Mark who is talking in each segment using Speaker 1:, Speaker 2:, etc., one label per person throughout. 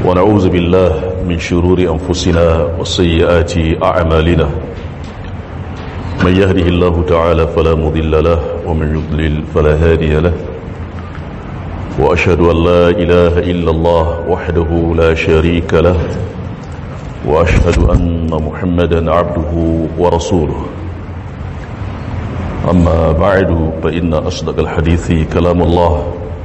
Speaker 1: ونعوذ بالله من شرور أنفسنا وسيئات أعمالنا من يهده الله تعالى فلا مضل له ومن يضلل فلا هادي له وأشهد أن لا إله إلا الله وحده لا شريك له وأشهد أن محمدا عبده ورسوله أما بعد فإن أصدق الحديث كلام الله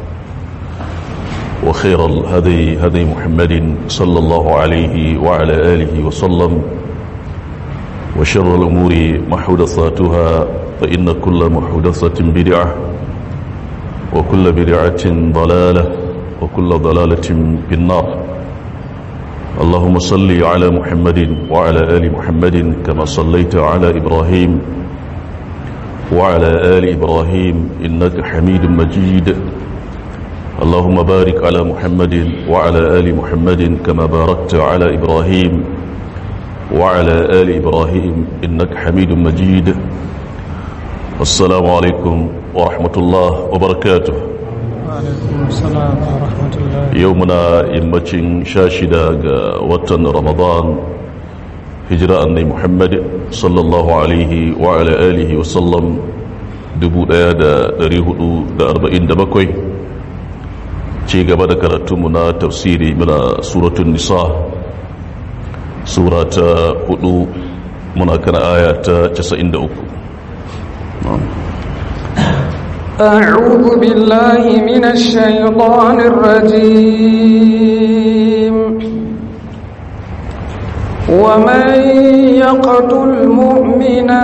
Speaker 1: وخير الهدي هدي محمد صلى الله عليه وعلى آله وسلم وشر الأمور محدثاتها فإن كل محدثة بدعة وكل بدعة ضلالة وكل ضلالة في النار اللهم صل على محمد وعلى آل محمد كما صليت على إبراهيم وعلى آل إبراهيم إنك حميد مجيد اللهم بارك على محمد وعلى آل محمد كما باركت على إبراهيم وعلى آل إبراهيم إنك حميد مجيد السلام عليكم ورحمة الله وبركاته
Speaker 2: وعليكم السلام ورحمة الله
Speaker 1: يومنا يمتشن شاشدا وطن رمضان هجرة أني محمد صلى الله عليه وعلى آله وسلم دبو دا دريه دا أربعين دبكوي ci gaba da karatunmu na tafsiri muna suratun nisa sura ta hudu muna kana aya ta 93
Speaker 2: أعوذ بالله من الشيطان الرجيم ومن يقتل مؤمنا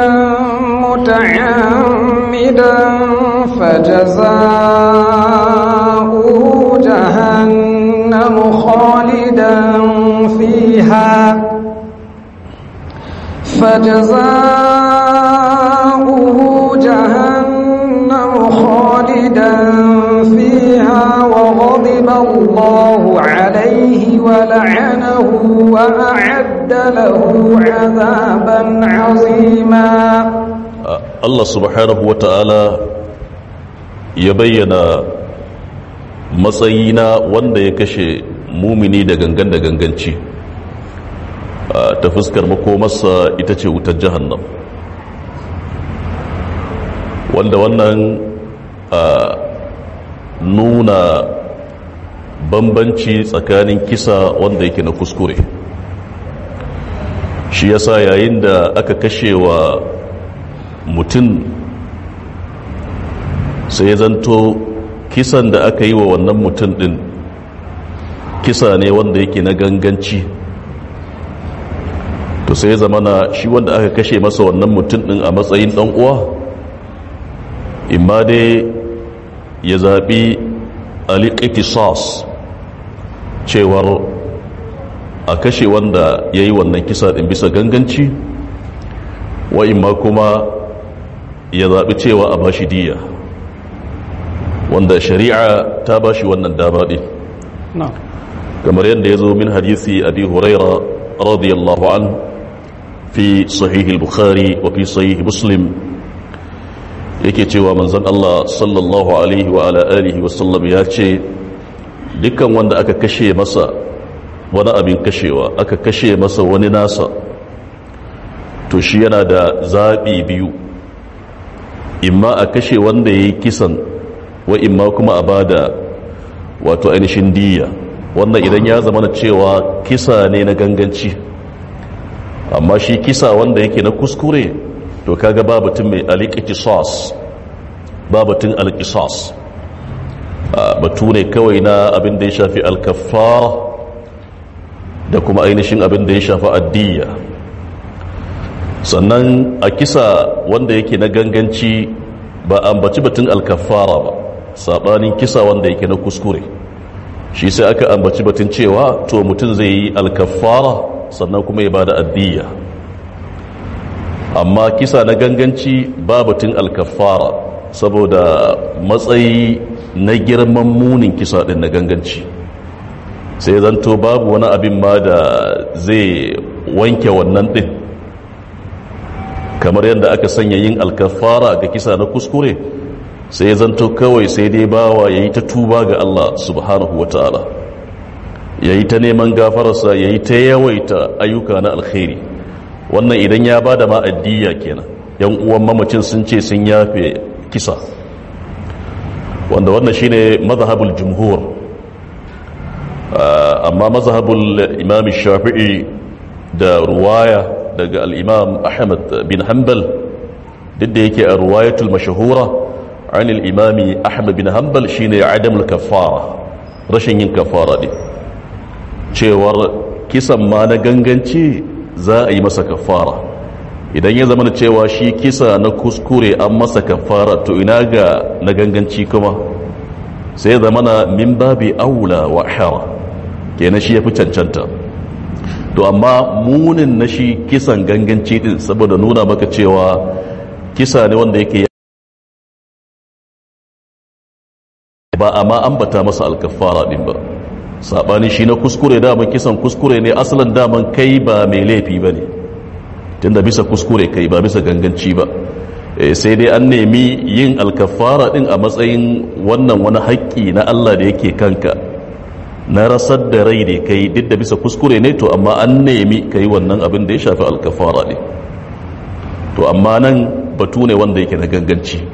Speaker 2: متعمدا فجزاؤه جهنم خالدا فيها فجزاؤه جهنم خالدا فيها وغضب الله عليه ولعنه وأعد له عذابا عظيما
Speaker 1: Allah subhanahu wa ta'ala ya bayyana matsayina wanda ya kashe mumini da gangan da ganganci ta fuskar makomarsa ita ce wutar jahannam wanda wannan nuna bambanci tsakanin kisa wanda yake na kuskure shi yasa yayin da aka kashe wa mutum sai ya zanto kisan da aka yi wa wannan mutum din kisa ne wanda yake na ganganci to sai ya zamana shi wanda aka kashe masa wannan mutum din a matsayin dan uwa imma dai ya zaɓi aliƙiƙisas cewar a kashe wanda ya yi wannan kisa din bisa ganganci wa imma kuma ya zaɓi cewa a bashi diya wanda shari'a ta bashi wannan dama ɗin kamar yadda ya zo min hadisi abi huraira radiyallahu an fi sahihil bukhari wa fi sahih muslim yake cewa manzon Allah sallallahu alaihi wa ala alihi wa sallam ya ce dukkan wanda aka kashe masa wani abin kashewa aka kashe masa wani nasa to shi yana da zaɓi biyu imma a kashe wanda ya yi kisan wa imma kuma a bada wato ainihin diya wannan idan ya zama na cewa kisa ne na ganganci amma shi kisa wanda yake na kuskure to kaga babatun mai alƙiƙisas babatun alƙisas batu ne kawai na abin da ya shafi alkafara da kuma ainihin abin da ya shafi addiya sannan a kisa wanda yake na ganganci ba ambaci batun alkafara ba saɓanin kisa wanda yake na kuskure shi sai aka ambaci batun cewa to mutum zai yi alkafara sannan kuma ya ba da addiya amma kisa na ganganci ba batun alkafara saboda matsayi na girman munin kisa din na ganganci sai zanto babu wani abin ma da zai wanke wannan din kamar yadda aka sanya yin alkafara ga kisa na kuskure sai zanto kawai sai dai bawa ya yi ta tuba ga Allah subhanahu wa ta'ala ya yi ta neman gafararsa ya yi ta yawaita ayyuka na alkhairi wannan idan ya ba da ma'addiya kenan yan uwan mamacin sun ce sun yafe kisa wanda wannan shine mazhabul jumhur amma mazhabul imam shafi'i da ruwaya daga al-imam ahmad bin hanbal duk da yake a ruwayatul mashahura an al-imam ahmad bin hanbal shine adamul kaffara rashin yin kaffara ne cewar kisan ma na ganganci za a yi masa kaffara idan ya zama da cewa shi kisa na kuskure an masa kafara to ina ga na ganganci kuma sai zama na min babi aula wa hara kenan shi ya fi cancanta to amma munin na shi kisan ganganci din saboda nuna maka cewa kisa ne wanda yake ba amma ambata masa alkafara din ba sabani shi na kuskure daman kisan kuskure ne asalin daman kai ba mai laifi ba ne tunda bisa kuskure kai ba bisa ganganci ba sai dai an nemi yin alkafara din a matsayin wannan wani haƙƙi na Allah da yake kanka na rasar da rai da kai duk da bisa kuskure ne to amma an nemi kai wannan abin da ya shafi alkafara ne to amma nan batu ne wanda yake na ganganci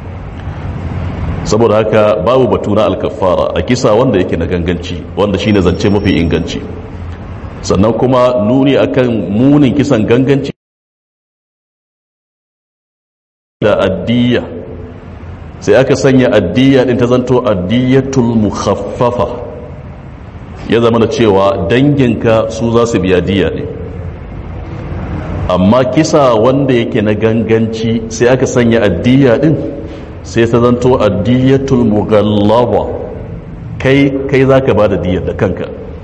Speaker 1: saboda haka babu batu na alkafara a kisa wanda yake na ganganci wanda shine zance mafi inganci sannan kuma nuni akan munin kisan ganganci da addiya sai aka sanya addiya din ta zanto addiyatul mukhaffafa ya zama da cewa danginka su za su biya diya ne amma kisa wanda yake na ganganci sai aka sanya addiya din sai ta zanto addiyatul mughallaba kai kai zaka bada diyar da kanka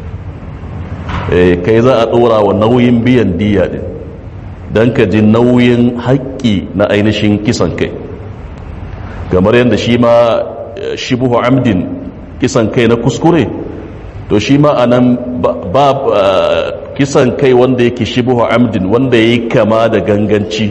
Speaker 1: eh kai za a dora wa nauyin biyan diya din don ka ji nauyin haƙƙi na ainihin kisan kai kamar yadda shi ma shibuhu amdin kisan kai na kuskure to shi ma anan ba kisan kai wanda yake shibuhu amdin wanda ya yi kama da ganganci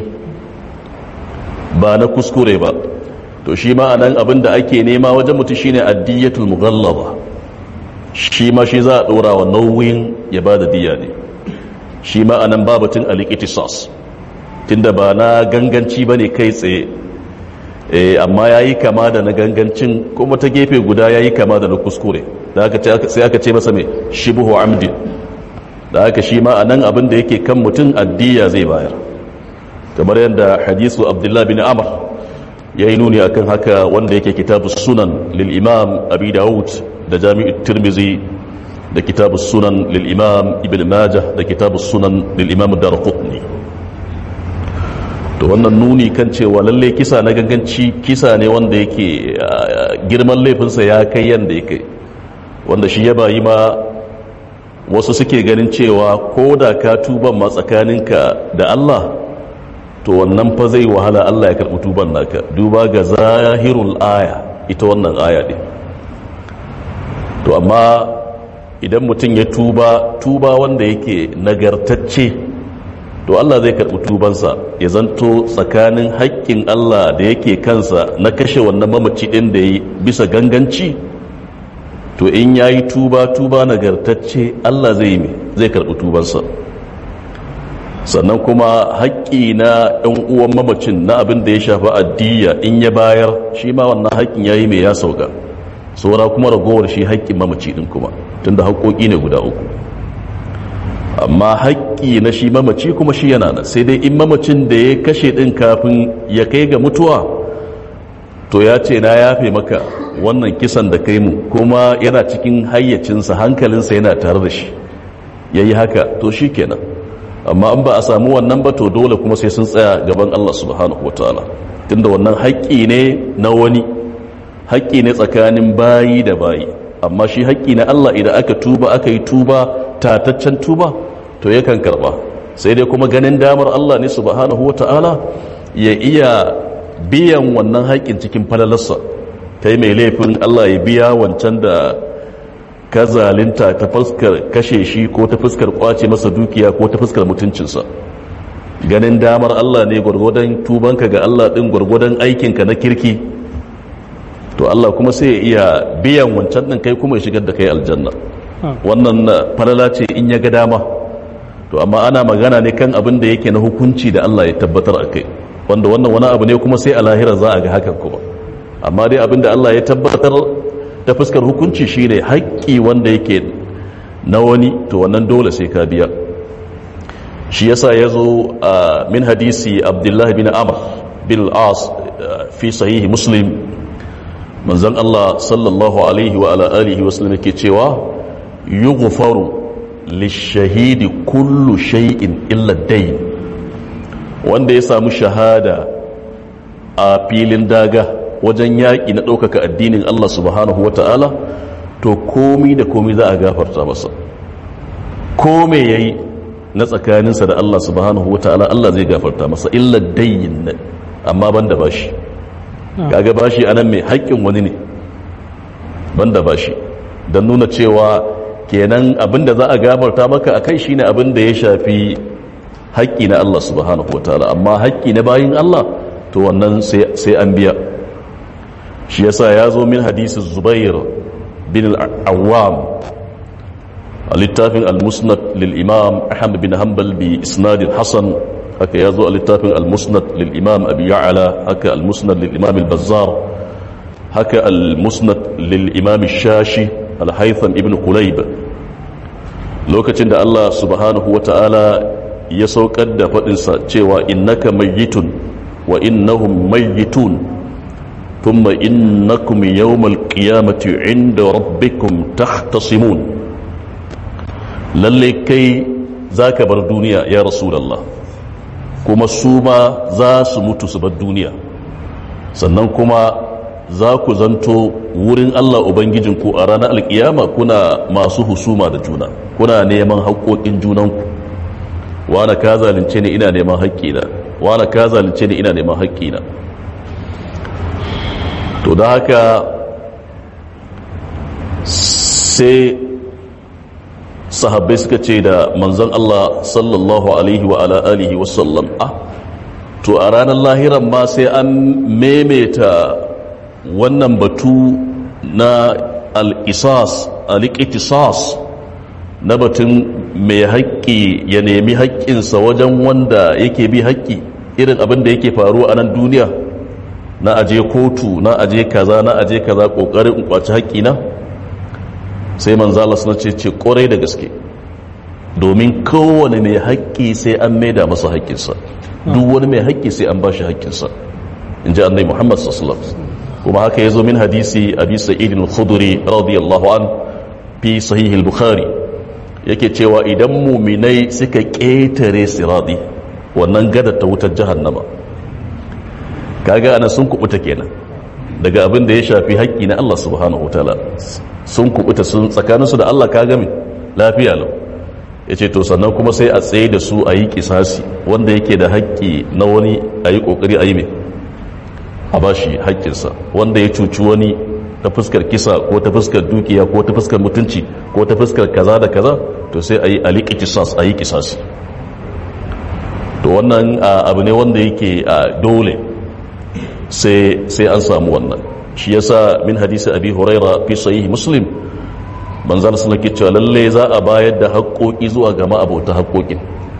Speaker 1: ba na kuskure ba to shi ma anan abin da ake nema wajen mutu shine addiyatul mughallaba shi ma shi za a ɗora wa nauyin ya ba da diya ne shi ma'anan babatin alikitisas tunda ba na ganganci ba ne kai tsaye amma ya yi kama da na gangancin kuma ta gefe guda ya yi kama da na kuskure sai aka ce masa mai shibuhu amdin da aka shi ma'anan abin da yake kan mutum addiya zai bayar kamar yadda hadisu abdullahi bin amr ya yi nuni akan haka wanda yake kitabu sunan lil imam abi dawud da jami'ut tirmizi da kitabu sunan lil'imam ibn majah da kitabu sunan lil'imam darqutni to wannan nuni kan cewa lalle kisa na ganganci kisa ne wanda yake girman laifinsa ya kai yanda ya kai wanda shi ya bayi ma wasu suke ganin cewa ko da ka tuban ma tsakaninka da Allah to wannan fa zai wahala Allah ya karɓi tuban naka duba ga zahirul aya ita wannan aya ne to amma idan mutum ya tuba tuba wanda yake nagartacce to Allah zai karɓi tubansa ya zanto tsakanin haƙƙin Allah da yake kansa na kashe wannan mamaci ɗin da ya bisa ganganci to in ya yi tuba tuba nagartacce Allah zai yi zai karɓi tubansa sannan kuma haƙƙi na ɗan uwan mamacin na abin da ya shafi addiya in ya bayar shi ma wannan haƙƙin ya yi mai ya sauka saura kuma ragowar shi haƙƙin mamaci ɗin kuma tunda haƙoƙi ne guda uku amma haƙƙi na shi mamaci kuma shi yana nan sai dai in mamacin da ya kashe ɗin kafin ya kai ga mutuwa to ya ce na yafe maka wannan kisan da kai mu kuma yana cikin hayyacinsa hankalinsa yana tare da shi ya yi haka to shi kenan amma an ba a samu wannan ba to dole kuma sai sun tsaya gaban Allah subhanahu wa ta'ala tunda wannan haƙƙi ne na wani haƙƙi ne tsakanin bayi da bayi amma shi haƙƙi na Allah idan aka tuba aka yi tuba tataccen tuba to yakan karɓa sai dai kuma ganin damar Allah ne subhanahu ta'ala ya iya biyan wannan haƙƙin cikin falalarsa ta yi mai laifin Allah ya biya wancan da ka zalinta ta fuskar kashe shi ko ta fuskar kwace masa dukiya ko ta fuskar mutuncinsa ganin damar Allah ne gwargwadon tubanka ga Allah ɗin gwargwadon aikinka na kirki to Allah kuma sai ya iya biyan wancan ɗin kai kuma ya shigar da kai aljanna wannan falala ce in ya ga dama to amma ana magana ne kan abin da yake na hukunci da Allah ya tabbatar a kai wanda wannan wani abu ne kuma sai a lahira za a ga hakan kuma amma dai abin da Allah ya tabbatar ta fuskar hukunci shine haƙƙi wanda yake na wani to wannan dole sai ka biya shi yasa ya zo a min hadisi abdullahi bin amr bin al'as fi sahihi muslim manzan Allah sallallahu alaihi wa ala alihi wa sallam yake cewa yughfaru lishahidi kullu shay'in illa dayn wanda ya samu shahada a filin daga wajen yaƙi na ɗaukaka addinin Allah subhanahu wa ta'ala to komi da komi za a gafarta masa kome ya yi na tsakaninsa da Allah subhanahu wa ta'ala Allah zai gafarta masa illa dayin amma ban da bashi kaga bashi anan mai haƙƙin wani ne ban da bashi don nuna cewa kenan abinda za a gafarta maka a kai shine abinda ya shafi haƙƙi na Allah subhanahu wa ta'ala amma haƙƙi na bayin Allah to wannan sai an biya shi yasa ya zo min hadisi zubair bin al'awam a littafin al-musnad lil-imam ahmad bin hanbal bi isnadin hasan haka ya zo a littafin al-musnad lil-imam abi ya'ala haka al-musnad lil-imam al-bazzar haka al-musnad lil-imam shashi al-haytham ibn kulayb lokacin da Allah subhanahu wa ta'ala ya saukar da faɗinsa cewa innaka mayyitun wa innahum mayyitun ثم إنكم يوم القيامة عند ربكم تختصمون للي كي ذاك بر دنيا يا رسول الله كما سوما ذا سموت سب الدنيا sannan kuma za ku zanto wurin Allah Ubangijinku a ranar alkiyama kuna masu husuma da juna kuna neman haƙoƙin junanku wane ka zalunce ni ina neman haƙƙina wane ka zalunce ni ina neman haƙƙina to da haka sai sahabbai suka ce da manzon Allah sallallahu alaihi wa ala alihi wasallam ah to a ranar lahiran ma sai an memeta wannan batu na al-isas al-iqtisas na batun mai haƙƙi ya nemi haƙƙinsa wajen wanda yake bi haƙƙi irin abin da yake faruwa a nan duniya na aje kotu na aje kaza na aje kaza kokarin in kwaci haƙƙina sai manzo Allah suna ce ce ƙorai da gaske domin kowane mai haƙƙi sai an maida masa haƙƙinsa duk wani mai haƙƙi sai an bashi haƙƙinsa in ji annabi Muhammad sallallahu alaihi wasallam kuma haka yazo min hadisi abi sa'id al-khudri radiyallahu an fi sahih al-bukhari yake cewa idan muminai suka ƙetare siradi wannan gada ta wutar jahannama kaga ana sun kubuta kenan daga abin da ya shafi haƙƙi na Allah subhanahu wataala sun kubuta sun tsakaninsu da Allah kaga min lafiya lau yace to sannan kuma sai a tsaye da su a yi kisasi wanda yake da haƙƙi na wani a yi ƙoƙari a yi mai a ba shi haƙƙinsa wanda ya cuci wani ta fuskar kisa ko ta fuskar dukiya ko ta fuskar mutunci ko ta fuskar kaza da kaza to sai a yi aliki kisas a yi kisasi to wannan abu ne wanda yake dole sai an samu wannan shi yasa min hadisi abi huraira fi sahih muslim manzon sallallahu alaihi cewa lalle za a bayar da haƙoƙi zuwa ga ma'abota haƙoƙin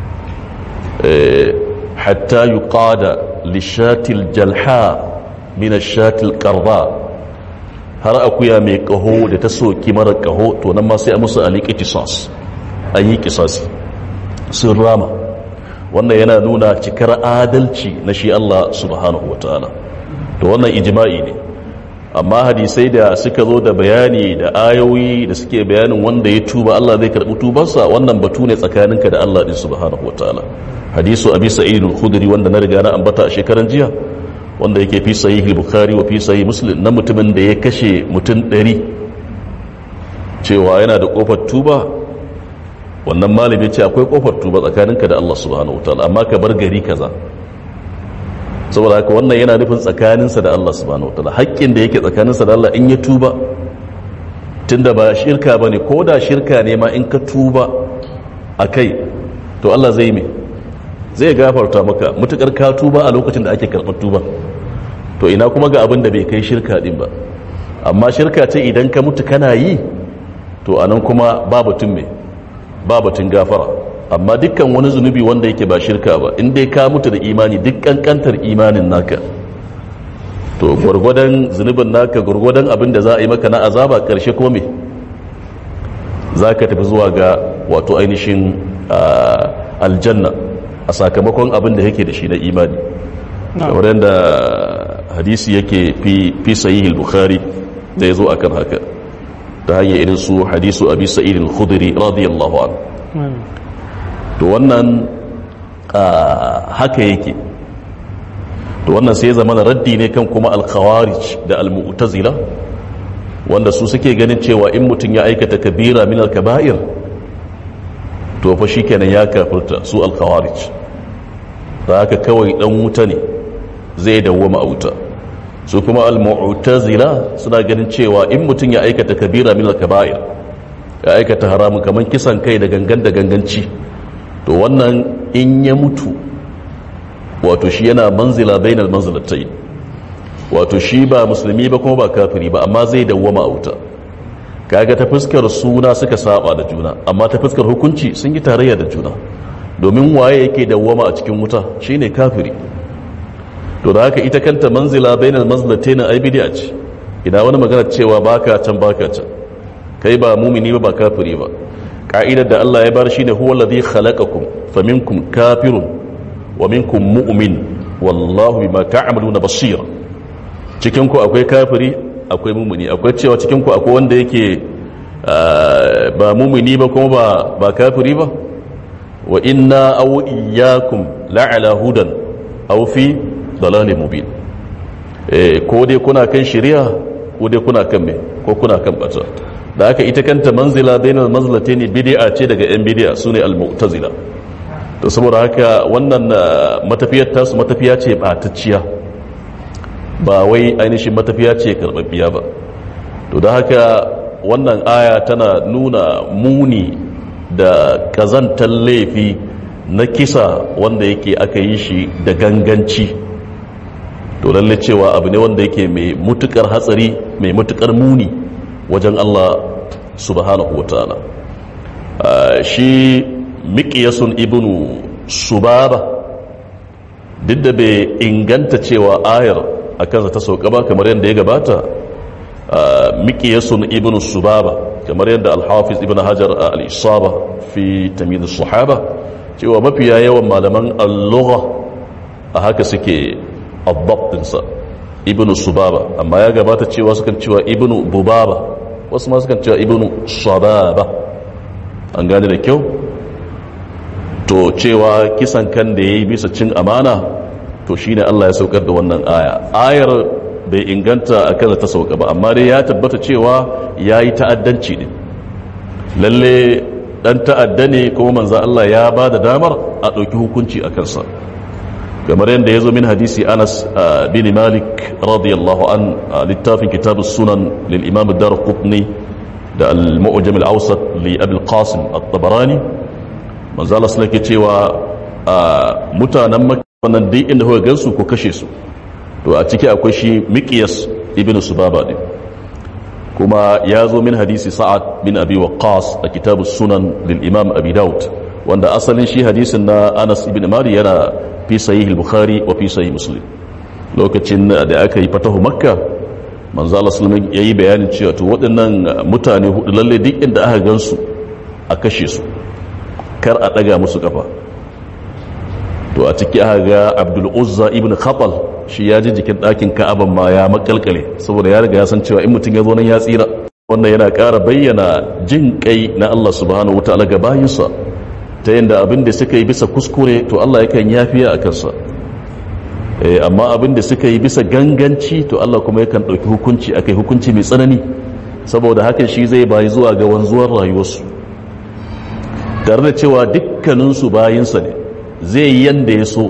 Speaker 1: hatta yuqada lishatil jalha min ashatil qarba har akuya mai kaho da ta soki mara kaho to nan ma sai a musu aliki qisas an yi qisasi sun rama wannan yana nuna cikar adalci na shi Allah subhanahu wataala to wannan ijma'i ne amma hadisai da suka zo da bayani da ayoyi da suke bayanin wanda ya tuba Allah zai karɓi tubarsa wannan batu ne tsakaninka da Allah din subhanahu wataala hadisu abi sa'id al-khudri wanda na riga na ambata a shekaran jiya wanda yake fi sahih al-bukhari wa fi sahih muslim na mutumin da ya kashe mutum 100 cewa yana da kofar tuba wannan malami ce akwai kofar tuba tsakaninka da Allah subhanahu wataala amma ka bar gari kaza saboda haka wannan yana nufin tsakaninsa da Allah subhanahu wataala haƙƙin da yake tsakaninsa da Allah in ya tuba tunda ba shirka bane ko da shirka ne ma in ka tuba akai to Allah zai me zai gafarta maka mutukar ka tuba a lokacin da ake karɓar tuba to ina kuma ga abin da bai kai shirka din ba amma shirka ce idan ka mutu kana yi to anan kuma ba batun me ba batun gafara amma dukkan wani zunubi wanda yake ba shirka ba in dai ka mutu da imani duk kankantar imanin naka to gwargwadon zunubin naka gwargwadon abin da za a yi maka na azaba karshe kuma me za ka tafi zuwa ga wato ainihin aljanna a sakamakon abin da yake da shi na imani kamar yadda hadisi yake fi sahih al-bukhari da yazo akan haka ta hanyar irin su hadisu abi sa'id al-khudri radiyallahu anhu to wannan haka yake to wannan sai zama raddi ne kan kuma al-khawarij da al-mu'tazila wanda su suke ganin cewa in mutum ya aikata kabira min al-kaba'ir to fa shikenan ya kafirta su al-khawarij da haka kawai dan wuta ne zai dawwama a wuta su kuma al-mu'tazila suna ganin cewa in mutum ya aikata kabira min al-kaba'ir ya aikata haramun kaman kisan kai da gangan da ganganci to wannan in ya mutu wato shi yana manzila bainal manzilatai wato shi ba musulmi ba kuma ba kafiri ba amma zai dawwama a wuta kaga ta fuskar suna suka saba da juna amma ta fuskar hukunci sun yi tarayya da juna domin waye yake dawwama a cikin wuta shine kafiri to da haka ita kanta manzila bainal manzilatayn ai bid'a ce ina wani magana cewa baka can baka can kai ba mumini ba ba kafiri ba ka'idar da Allah ya bar shine huwa alladhi khalaqakum faminkum kafirun wa minkum mu'min wallahu bima ta'maluna basir cikin ku akwai kafiri akwai mumini akwai cewa cikin ku akwai wanda yake ba mumini ba kuma ba ba kafiri ba wa inna aw iyyakum la'ala hudan aw fi dalalin mubin eh ko dai kuna kan shari'a ko dai kuna kan me ko kuna kan bata da haka ita kanta manzila bainal manzilatayn bid'a ce daga yan bid'a sune al-mu'tazila to saboda haka wannan matafiyar tasu matafiya ce batacciya ba wai ainihin matafiya ce karbabbiya ba to da haka wannan aya tana nuna muni da kazantar laifi na kisa wanda yake aka yi shi da ganganci to lalle cewa abu ne wanda yake mai mutukar hatsari mai mutukar muni wajen Allah subhanahu wataala shi miƙiyasun ibnu subaba duk da bai inganta cewa ayar a kansa ta sauka ba kamar yadda ya gabata miƙiyasun ibnu subaba kamar yadda alhafiz ibn hajar al-isaba fi tamid sahaba cewa mafiya yawan malaman al-lugha a haka suke addabtinsa ibnu subaba amma ya gabata cewa sukan cewa ibnu bubaba wasu ma sukan cewa ibnu sababa an gane da kyau to cewa kisan kan da ya yi bisa cin amana to shine Allah ya saukar da wannan aya ayar bai inganta a kan ta sauka ba amma dai ya tabbata cewa ya yi ta'addanci ne lalle dan ta'adda ne kuma manzan Allah ya ba da damar a ɗauki hukunci a kansa kamar yadda ya zo min hadisi anas bin malik radiyallahu an littafin kitabus sunan lil imam ad-darqutni da al-mu'jam al-awsat li abul qasim at-tabarani manzo Allah sallallahu cewa mutanen makka wannan duk inda kuka gansu ko kashe su to a ciki akwai shi miqyas ibnu subaba din kuma ya zo min hadisi sa'ad bin abi waqqas a kitabus sunan lil imam abi daud wanda asalin shi hadisin na Anas ibn Mali yana fi sahih al-Bukhari wa fi sahih Muslim lokacin da aka yi fatahu Makka manzo Allah sallallahu alaihi yayi bayanin cewa to waɗannan mutane hudu lalle duk inda aka gansu a kashe su kar a daga musu kafa to a ciki aka ga Abdul Uzza ibn Khatal shi ya ji jikin ɗakin Ka'aban ma ya makalkale saboda ya riga ya san cewa in mutum ya zo nan ya tsira wannan yana ƙara bayyana jin kai na Allah subhanahu wataala ga bayinsa ta yadda abin da suka yi bisa kuskure to Allah yakan yafiya a kansa amma abin da suka yi bisa ganganci to Allah kuma yakan ɗauki hukunci a kai hukunci mai tsanani saboda hakan shi zai bayi zuwa ga wanzuwar rayuwarsu tare da cewa dukkaninsu bayinsa ne zai yi yanda ya so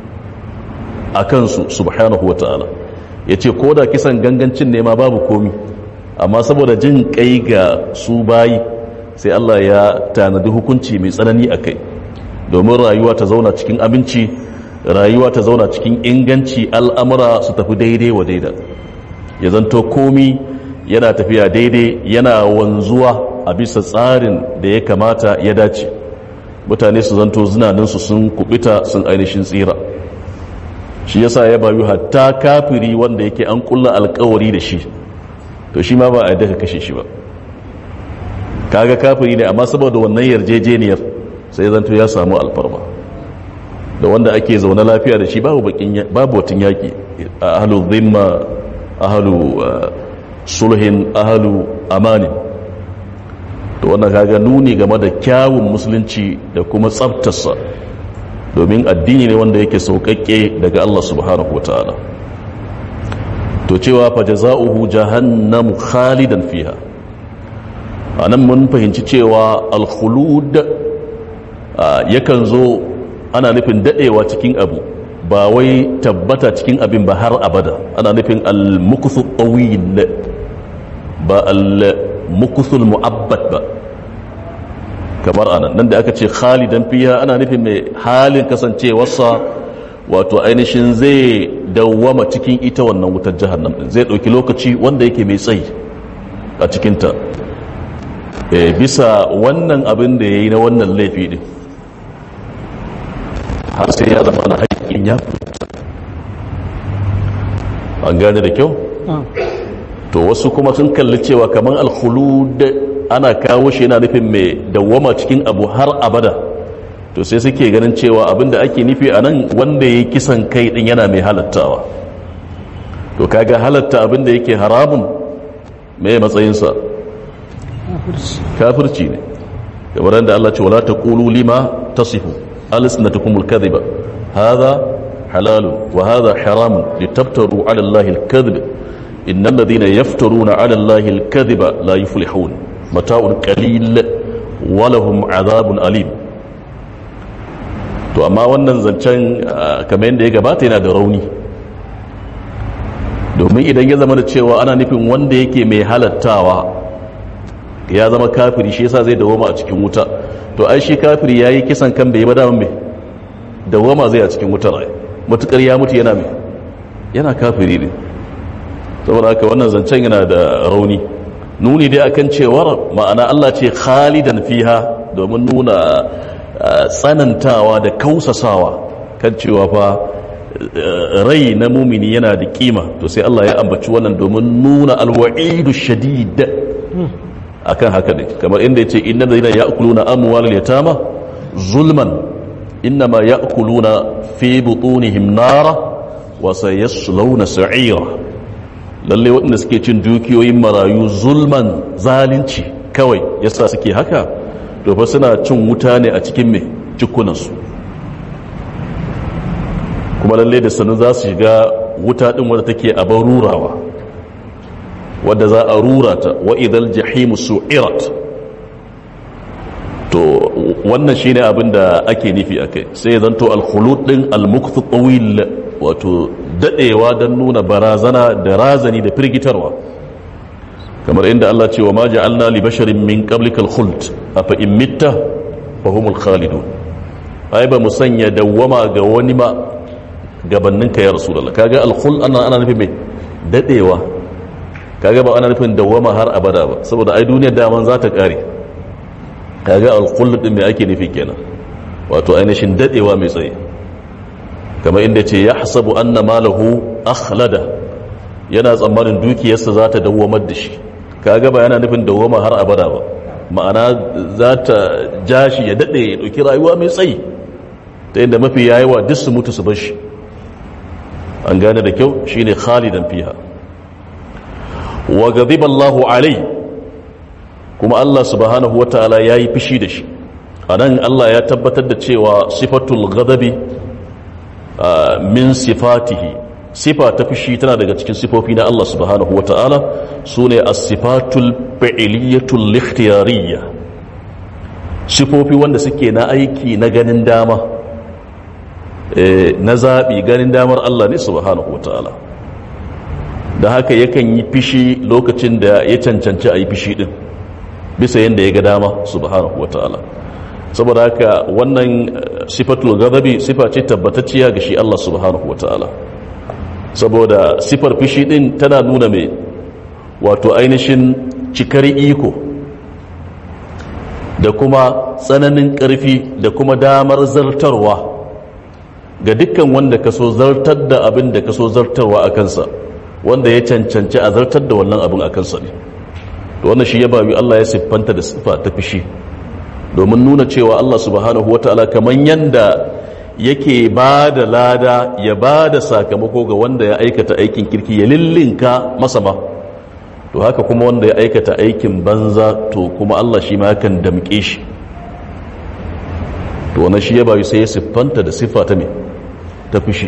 Speaker 1: a kansu subhanahu wata'ala ya ce ko da kisan gangancin ne ma babu komi amma saboda jin kai ga su bayi sai Allah ya tanadi hukunci mai tsanani a kai domin rayuwa ta zauna cikin aminci rayuwa ta zauna cikin inganci al'amura su tafi daidai wa daida ya zanto komi yana tafiya daidai yana wanzuwa a bisa tsarin da ya kamata ya dace mutane su zanto zinaninsu sun kubita sun ainihin tsira shi yasa ya bayu hatta kafiri wanda yake an kulla alkawari da shi to shi ma ba a yadda ka kashe shi ba kaga kafiri ne amma saboda wannan yarjejeniyar sai zanto ya samu alfarma da wanda ake zaune lafiya da shi babu bakin babu watan yaki ahlu dhimma ahlu sulhin ahlu amani to wannan kaga nuni game da kyawun musulunci da kuma tsaftarsa domin addini ne wanda yake sauƙaƙe daga Allah subhanahu wataala to cewa fa jazaohu jahannamu khalidan fiha anan mun fahimci cewa al-khulud yakan zo ana nufin dadewa cikin abu ba wai tabbata cikin abin ba har abada ana nufin al-mukuthu tawil ba al-mukuthu mu'abbad ba kamar anan nan da aka ce khalidan fiha ana nufin mai halin kasancewarsa wato ainihin zai dawwama cikin ita wannan wutar jahannam din zai dauki lokaci wanda yake mai tsayi a cikinta bisa wannan abin da ya yi na wannan laifi din har sai ya zama na haƙƙin ya an gane da kyau to wasu kuma sun kalli cewa kamar alkhulud ana kawo shi yana nufin mai dawwama cikin abu har abada to sai suke ganin cewa abinda ake nufi a nan wanda ya kisan kai din yana mai halattawa to kaga halatta abinda yake haramun mai matsayinsa kafirci ne kamar da Allah ce wala taqulu lima tasifu alsnatukum alkadhiba hadha halal wa hadha haram litaftaru ala Allah alkadhib innal ladhina yaftaruna ala Allah alkadhiba la yuflihun mata'un qalil wa lahum adhabun alim to amma wannan zancen kamar yadda ya gabata yana da rauni domin idan ya zama da cewa ana nufin wanda yake mai halattawa ya zama kafiri shi yasa zai dawoma a cikin wuta to ai shi kafiri yayi kisan kan bai ba daman me dawoma zai a cikin wutar ai mutukar ya mutu yana me yana kafiri ne saboda haka wannan zancen yana da rauni nuni dai akan cewar ma'ana Allah ce khalidan fiha domin nuna tsanantawa da kausasawa kan cewa fa rai na mumini yana da kima to sai Allah ya ambaci wannan domin nuna alwa'idu shadid akan haka ne kamar inda yace innal ladina ya'kuluna amwalal yatama zulman innama ya'kuluna fi butunihim nara wa sayaslawna sa'ira lalle waɗanda suke cin dukiyoyin marayu zulman zalunci kawai yasa suke haka to fa suna cin wuta ne a cikin me cikunansu kuma lalle da sanu za su shiga wuta din wadda take a rurawa wadda za a rura ta wa idal jahimu su'irat to wannan shine abin da ake nufi akai sai zanto al-khulud din al-mukthu tawil wato dadewa don nuna barazana da razani da firgitarwa kamar inda Allah ce wa ma ja'alna li basharin min qablika al-khuld afa in mitta fa humul khalidun ai ba mu sanya dawwama ga wani ma gabannin ka ya rasulullah kaga al-khuld ana ana nufin mai dadewa kaga ba ana nufin dawwama har abada ba saboda ai duniyar daman za ta kare kaga al-khuld din me ake nufi kenan wato ainihin dadewa mai tsaye kamar inda ce ya hasabu anna malahu akhlada yana tsammanin dukiyarsa za ta dawwamar da shi kaga ba yana nufin dawwama har abada ba ma'ana za ta ja shi ya daɗe ya ɗauki rayuwa mai tsayi ta inda mafi yayiwa duk su mutu su bar shi an gane da kyau shine khalidan fiha wa ghadiba Allahu alai kuma Allah subhanahu wataala yayi fishi da shi anan Allah ya tabbatar da cewa sifatul ghadabi min sifatihi sifa ta fushi tana daga cikin sifofi na Allah subhanahu wa ta'ala su ne a sifatul fa'iliyatul likhtiyariyya sifofi wanda suke na aiki na ganin dama na zaɓi ganin damar Allah ne subhanahu wa ta'ala da haka yakan yi fishi lokacin da ya cancanci a yi fishi ɗin bisa yadda ya ga dama subhanahu wa ta'ala saboda haka wannan sifatul ghadabi sifa ce tabbatacciya ga shi Allah subhanahu wataala saboda sifar fishi din tana nuna mai wato ainihin cikar iko da kuma tsananin ƙarfi da kuma damar zartarwa ga dukkan wanda ka so zartar da abin da ka so zartarwa a kansa wanda ya cancanci a zartar da wannan abin a kansa ne to wannan shi ya bayu Allah ya siffanta da siffa ta fishi domin nuna cewa Allah subhanahu wata'ala kaman yanda yake ba da lada ya ba da sakamako ga wanda ya aikata aikin kirki ya lillinka masa ba to haka kuma wanda ya aikata aikin banza to kuma Allah shi ma kan damƙe shi to wannan shi ya bayu sai ya siffanta da siffa ta me ta fushi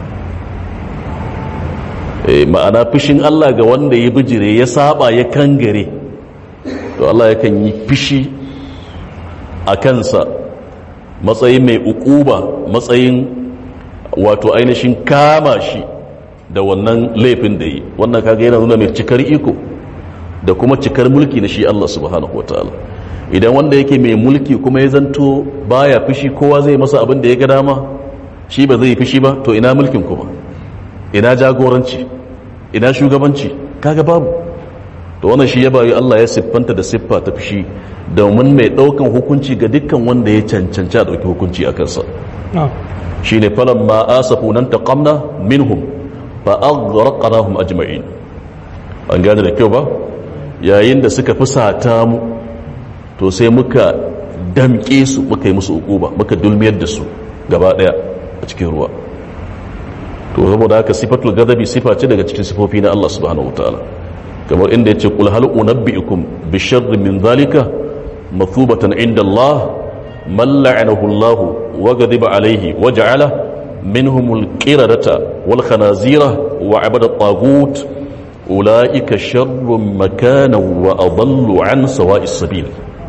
Speaker 1: Eh, ma'ana fushin Allah ga wanda ya bijire ya saba ya kangare to Allah yakan yi fushi a kansa matsayin mai ukuba matsayin wato ainihin kama shi da wannan laifin da yi wannan kaga yana nuna mai cikar iko da kuma cikar mulki na shi Allah subhanahu wataala idan wanda yake mai mulki kuma ya zanto baya fushi kowa zai masa abin da ya ga dama shi ba zai fushi ba to ina mulkin kuma ina jagoranci ina shugabanci kaga babu to wannan shi ya bayi Allah ya siffanta da siffa ta fushi domin mai daukan hukunci ga dukkan wanda ya cancanci a dauki hukunci a kansa shine falan ma asafu nan taqamna minhum fa aghraqnahum ajma'in an gane da kyau ba yayin da suka fusata mu to sai muka damke su muka yi musu ukuba muka dulmiyar da su gaba daya a cikin ruwa to saboda haka sifatul gadabi sifa ce daga cikin sifofi na Allah subhanahu wataala kamar inda yace qul hal unabbiukum bi sharri min zalika mathubatan inda Allah man la'anahu Allah wa ghadiba alayhi wa ja'ala minhum al-qiradata wal khanazira wa 'abada at-taghut ulaika sharrun makana wa adallu 'an sawa'is sabil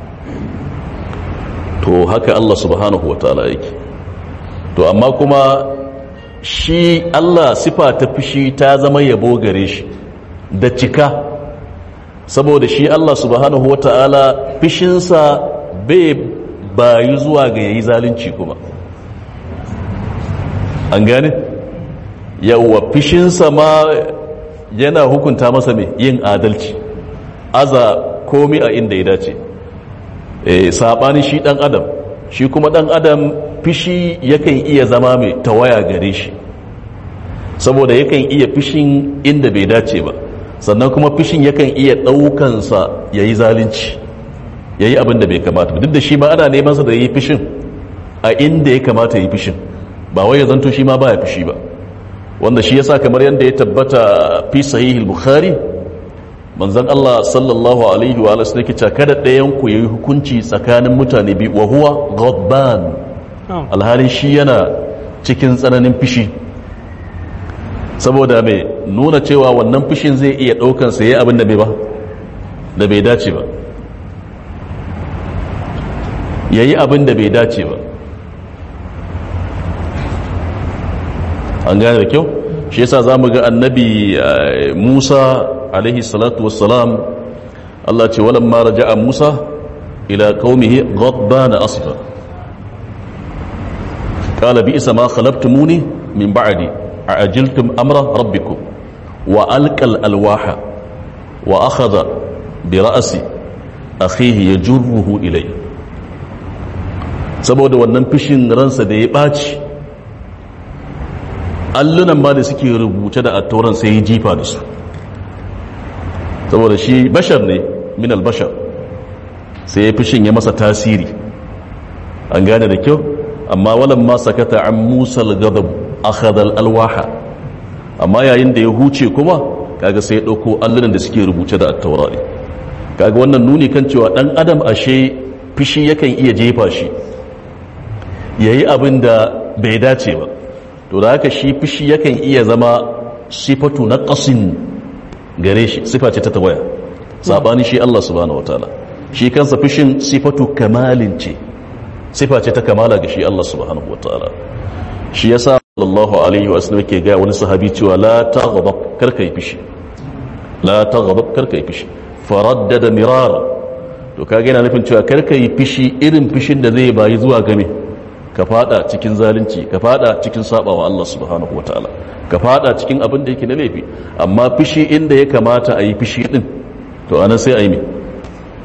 Speaker 1: to haka Allah subhanahu wataala yake to amma kuma shi Allah sifa ta fushi ta zama yabo gare shi da cika saboda shi Allah subhanahu wata'ala fishinsa bai bayi zuwa ga yayi zalunci kuma an gane yawwa fishinsa ma yana hukunta masa mai yin adalci aza komi a inda ya dace e, saɓani shi ɗan adam shi kuma ɗan adam fishi yakan iya zama mai tawaya gare shi saboda yakan iya fishin inda bai dace ba sannan kuma fishin yakan iya ɗaukansa ya yi zalunci ya yi abin da bai kamata duk da shi ma ana nemansa da ya yi fishin a inda ya kamata ya yi fishin ba wai ya zanto shi ma ba ya fishi ba wanda shi yasa kamar yadda ya tabbata fi sahihul bukhari manzon Allah sallallahu alaihi wa alihi yake cewa kada ɗayan ku yayi hukunci tsakanin mutane biyu wa huwa ghadban alhalin shi yana cikin tsananin fishi saboda mai nuna cewa wannan fishin zai iya ɗaukan sa yayi abin da bai ba da bai dace ba yayi abin da bai dace ba an gane da kyau shi yasa zamu ga annabi Musa alaihi salatu wassalam Allah ce walamma raja'a Musa ila qaumihi ghadbana asfa qala bi'sa ma khalaqtumuni min ba'di a'ajiltum amra rabbikum wa alqal alwaha wa akhadha bi ra'si akhihi yajruhu ilay saboda wannan fishin ransa da ya baci allunan ma da suke rubuce da attauran sai ya jifa da su saboda shi bashar ne min albashar sai ya fishin ya masa tasiri an gane da kyau amma walan ma sakata an musa al-gadab akhadha al-alwaha amma yayin da ya huce kuma kaga sai ya dauko allunan da suke rubuce da attaura ne kaga wannan nuni kan cewa dan adam ashe fishi yakan iya jefa shi yayi abin da bai dace ba to da haka shi fishi yakan iya zama sifatu na ƙasin gare shi sifa ce ta tawaya saɓani shi Allah subhanahu wataala shi kansa fishin sifatu kamalin ce sifa ce ta kamala ga shi Allah subhanahu wataala shi yasa sallallahu alaihi wa sallam yake ga wani sahabi cewa la taghdab karka yi fishi la taghdab karka yi fishi faraddada mirara to kage yana nufin cewa karka yi fishi irin fishin da zai bayi zuwa game ka fada cikin zalunci ka fada cikin sabawa Allah subhanahu wataala ka fada cikin abin da yake na laifi amma fishi inda ya kamata a yi fishi din to anan sai a yi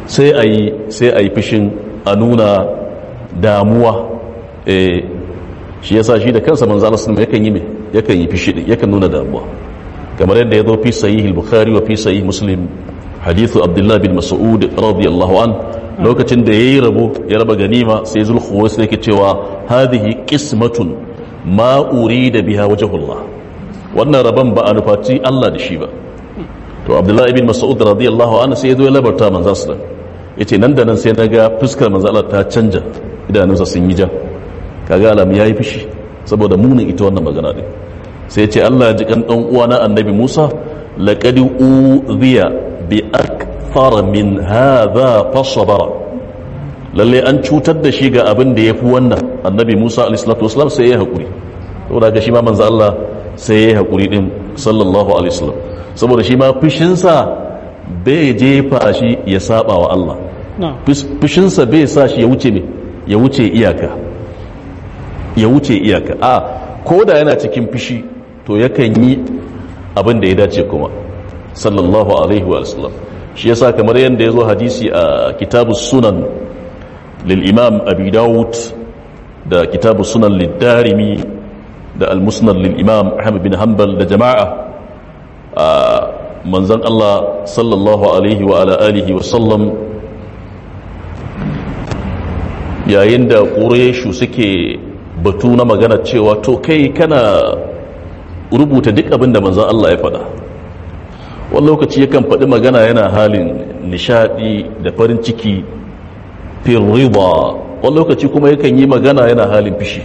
Speaker 1: sai a yi sai a yi fishin a nuna damuwa eh shi yasa shi da kansa manzo Allah sallallahu yakan yi me yakan yi fishi din yakan nuna damuwa kamar yadda ya zo fi sahih al-bukhari wa fi sahih muslim hadithu abdullah bin mas'ud radiyallahu an lokacin da yayi rabo ya raba ganima sai zulkhuwais yake cewa hadhihi qismatun ma urida biha wajhullah wannan rabon ba a nufaci Allah da shi ba to abdullah ibn mas'ud radiyallahu anhu sai ya zo ya labarta manzo sallallahu yace nan da nan sai naga fuskar manzo Allah ta canja idanunsa sun yi ja kaga alamu yayi fishi saboda munin ita wannan magana din sai ya ce Allah ji kan dan uwana annabi Musa laqad udhiya bi akthar min hadha fasabara lalle an cutar da shi ga abin da yafi wannan annabi Musa alayhi salatu wasallam sai ya hakuri saboda ga shi ma manzo Allah sai ya hakuri din sallallahu alaihi wasallam saboda shi ma fushinsa bai jefa shi ya saba wa Allah fushinsa bai sa shi ya wuce ne ya wuce iyaka ya wuce iyaka a ko da yana cikin fushi to yakan yi abin da ya dace kuma sallallahu alaihi wa sallam shi yasa kamar yadda ya zo hadisi a kitabu sunan lil imam abi dawud da kitabu sunan lid-darimi da al-musnad lil imam ahmad bin hanbal da jama'a a manzon Allah sallallahu alaihi wa ala alihi wa sallam yayin da ƙureshu suke batu na magana cewa to kai kana rubuta duk abin da manzan Allah ya faɗa wani lokaci yakan faɗi magana yana halin nishaɗi da farin ciki firriba wani lokaci kuma yakan yi magana yana halin fishi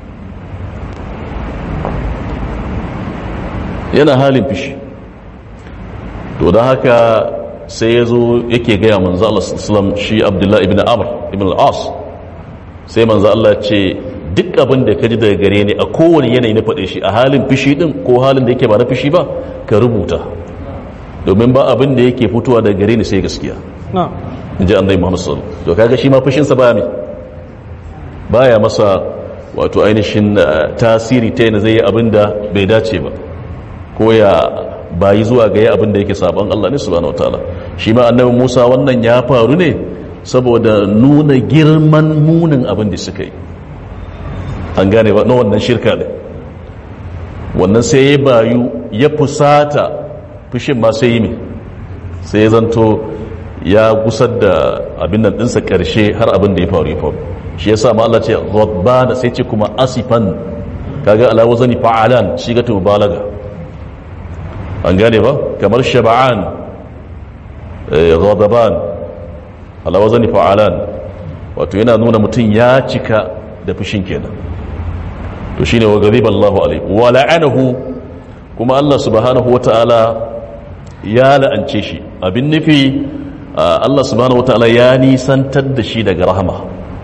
Speaker 1: yana halin fishi to da haka sai ya zo yake gaya manzo Allah sallam shi Abdullah ibn Amr ibn al-As sai manzo Allah ce duk abin da ka ji daga gare ni a kowane yanayi na faɗe shi a halin fishi din ko halin da yake ba na fishi ba ka rubuta domin ba abin da yake fitowa daga gare ni sai gaskiya in ji annabi Muhammad sallallahu to kaga shi ma fushin sa baya me baya masa wato ainihin tasiri ta yana zai yi abin da bai dace ba ko ya bayi zuwa ga yi abin da yake sabon Allah ne subhanahu wataala shi ma annabi Musa wannan ya faru ne saboda nuna girman munin abin da suka yi an gane ba na wannan shirka ne wannan sai ya bayu ya fusata fushin ma sai yi mai sai ya zanto ya gusar da abin nan ɗinsa ƙarshe har abin da ya faru ya faru shi ya sa ma Allah ce da sai ce kuma asifan kaga ala wazani fa'alan shi ga balaga an gane ba kamar shaba'an ghadaban ala wazani fa'alan wato yana nuna mutum ya cika da fushin kenan to shine wa ghadiba Allahu alaihi wa la'anahu kuma Allah subhanahu wata'ala ya la'ance shi abin nufi Allah subhanahu wata'ala ya nisantar da shi daga rahama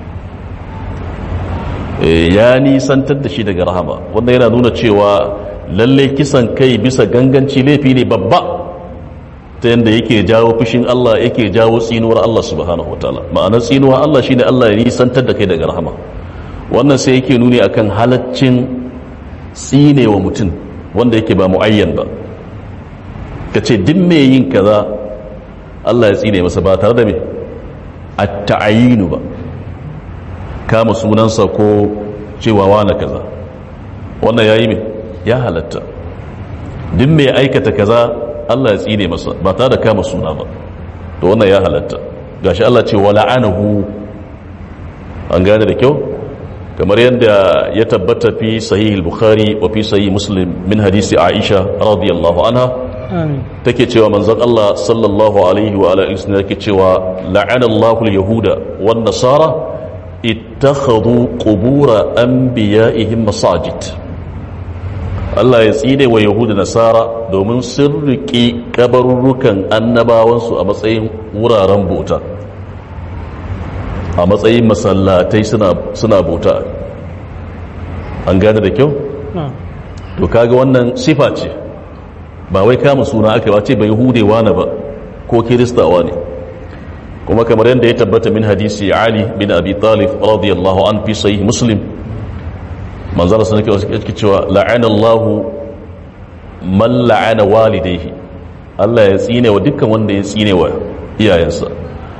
Speaker 1: ya nisantar da shi daga rahama wanda yana nuna cewa lalle kisan kai bisa ganganci laifi ne babba ta yadda yake jawo fushin Allah yake jawo tsinuwar Allah subhanahu wa ta'ala ma'anar tsinuwar Allah shine Allah ya nisantar da kai daga rahama wannan sai yake nuni akan halaccin tsinewa mutum wanda yake ba mu'ayyan ba ka ce duk mai yin kaza Allah ya tsine masa ba tare da me a ta'ayinu ba kama sunansa ko cewa wane kaza wannan ya yi mai ya halatta duk mai aikata kaza Allah ya tsine masa ba tare da kama suna ba to wannan ya halatta gashi Allah ce wala anahu an gane da kyau kamar yadda ya tabbata fi sahih al-bukhari wa fi sahih muslim min hadisi aisha radiyallahu anha take cewa manzon Allah sallallahu alaihi wa alihi wasallam yake cewa la'ana Allahu al-yahuda wan nasara ittakhadhu qubur anbiya'ihim masajid Allah ya tsine wa yahuda nasara domin sun riƙe kabarurrukan annabawansu a matsayin wuraren bauta a matsayin masallatai suna bauta an gane da kyau? to kaga wannan sifa ce ba wai kama suna aka ba ce bai hudewa na ba ko kiristawa ne kuma kamar yadda ya tabbata min hadisi ali bin abi talib radiyallahu an fi sahih muslim manzara sun yake cewa la'ana Allahu man la'ana walidayhi Allah ya tsine wa dukkan wanda ya tsine wa iyayensa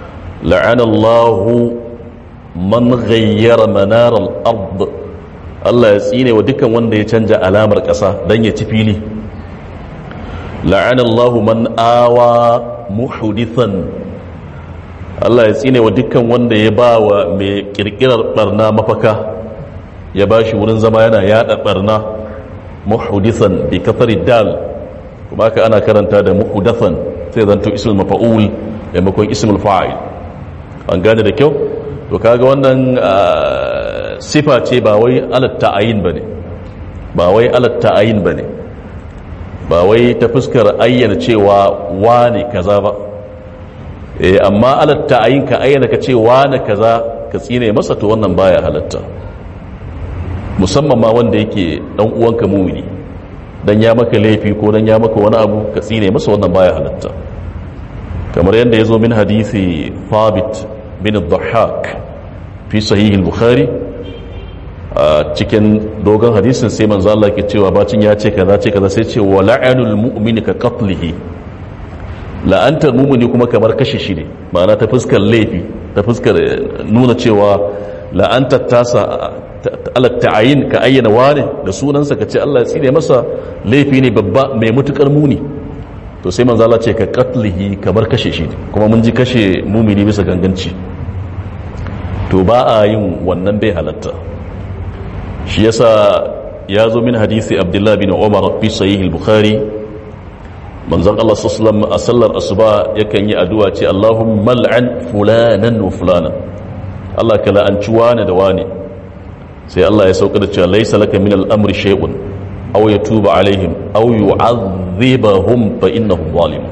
Speaker 1: la'anallahu man ghayyara manar al-ard Allah ya tsine wa dukkan wanda ya canja alamar ƙasa don ya ci fili la'anallahu man awa muhdithan Allah ya tsine wa dukkan wanda ya ba wa mai kirkirar barna mafaka ya ba shi wurin zama yana yada barna muhdithan bi kafari dal kuma ka ana karanta da muhdathan sai zanto ismul mafa'ul maimakon ismul fa'il an gane da kyau to kaga wannan sifa ce ba wai alat ta'ayin bane ba wai alat ta'ayin bane ba wai ta fuskar ayyana cewa wane kaza ba eh amma alat ta'ayin ka ayyana ka ce wane kaza ka tsine masa to wannan baya halatta musamman ma wanda yake dan uwanka mumini dan ya maka laifi ko dan ya maka wani abu ka tsine masa wannan baya halatta kamar yadda ya zo min hadisi Thabit bin Dhahhak fi sahih al-Bukhari a cikin dogon hadisin sai manzo Allah ke cewa bacin ya ce kaza ce kaza sai ce wa la'anul mu'mini ka qatlihi la'antar mu'mini kuma kamar kashe shi ne ma'ana ta fuskar laifi ta fuskar nuna cewa la'antar tasa alat ta'ayin ka ayyana wane da sunansa ka ce Allah ya tsine masa laifi ne babba mai mutukar muni to sai manzo Allah ce ka qatlihi kamar kashe shi kuma mun ji kashe mumini bisa ganganci to ba a yin wannan bai halatta shi yasa ya zo min hadisi Abdullah bin Umar fi sahih al-Bukhari manzon Allah sallallahu a sallar asuba yakan yi addu'a ce Allahumma al'an fulanan wa fulanan Allah ka la'anci wane da wane sai Allah ya sauka da cewa laisa laka min al-amri shay'un aw yatuba alaihim aw yu'adhibahum fa innahum zalimun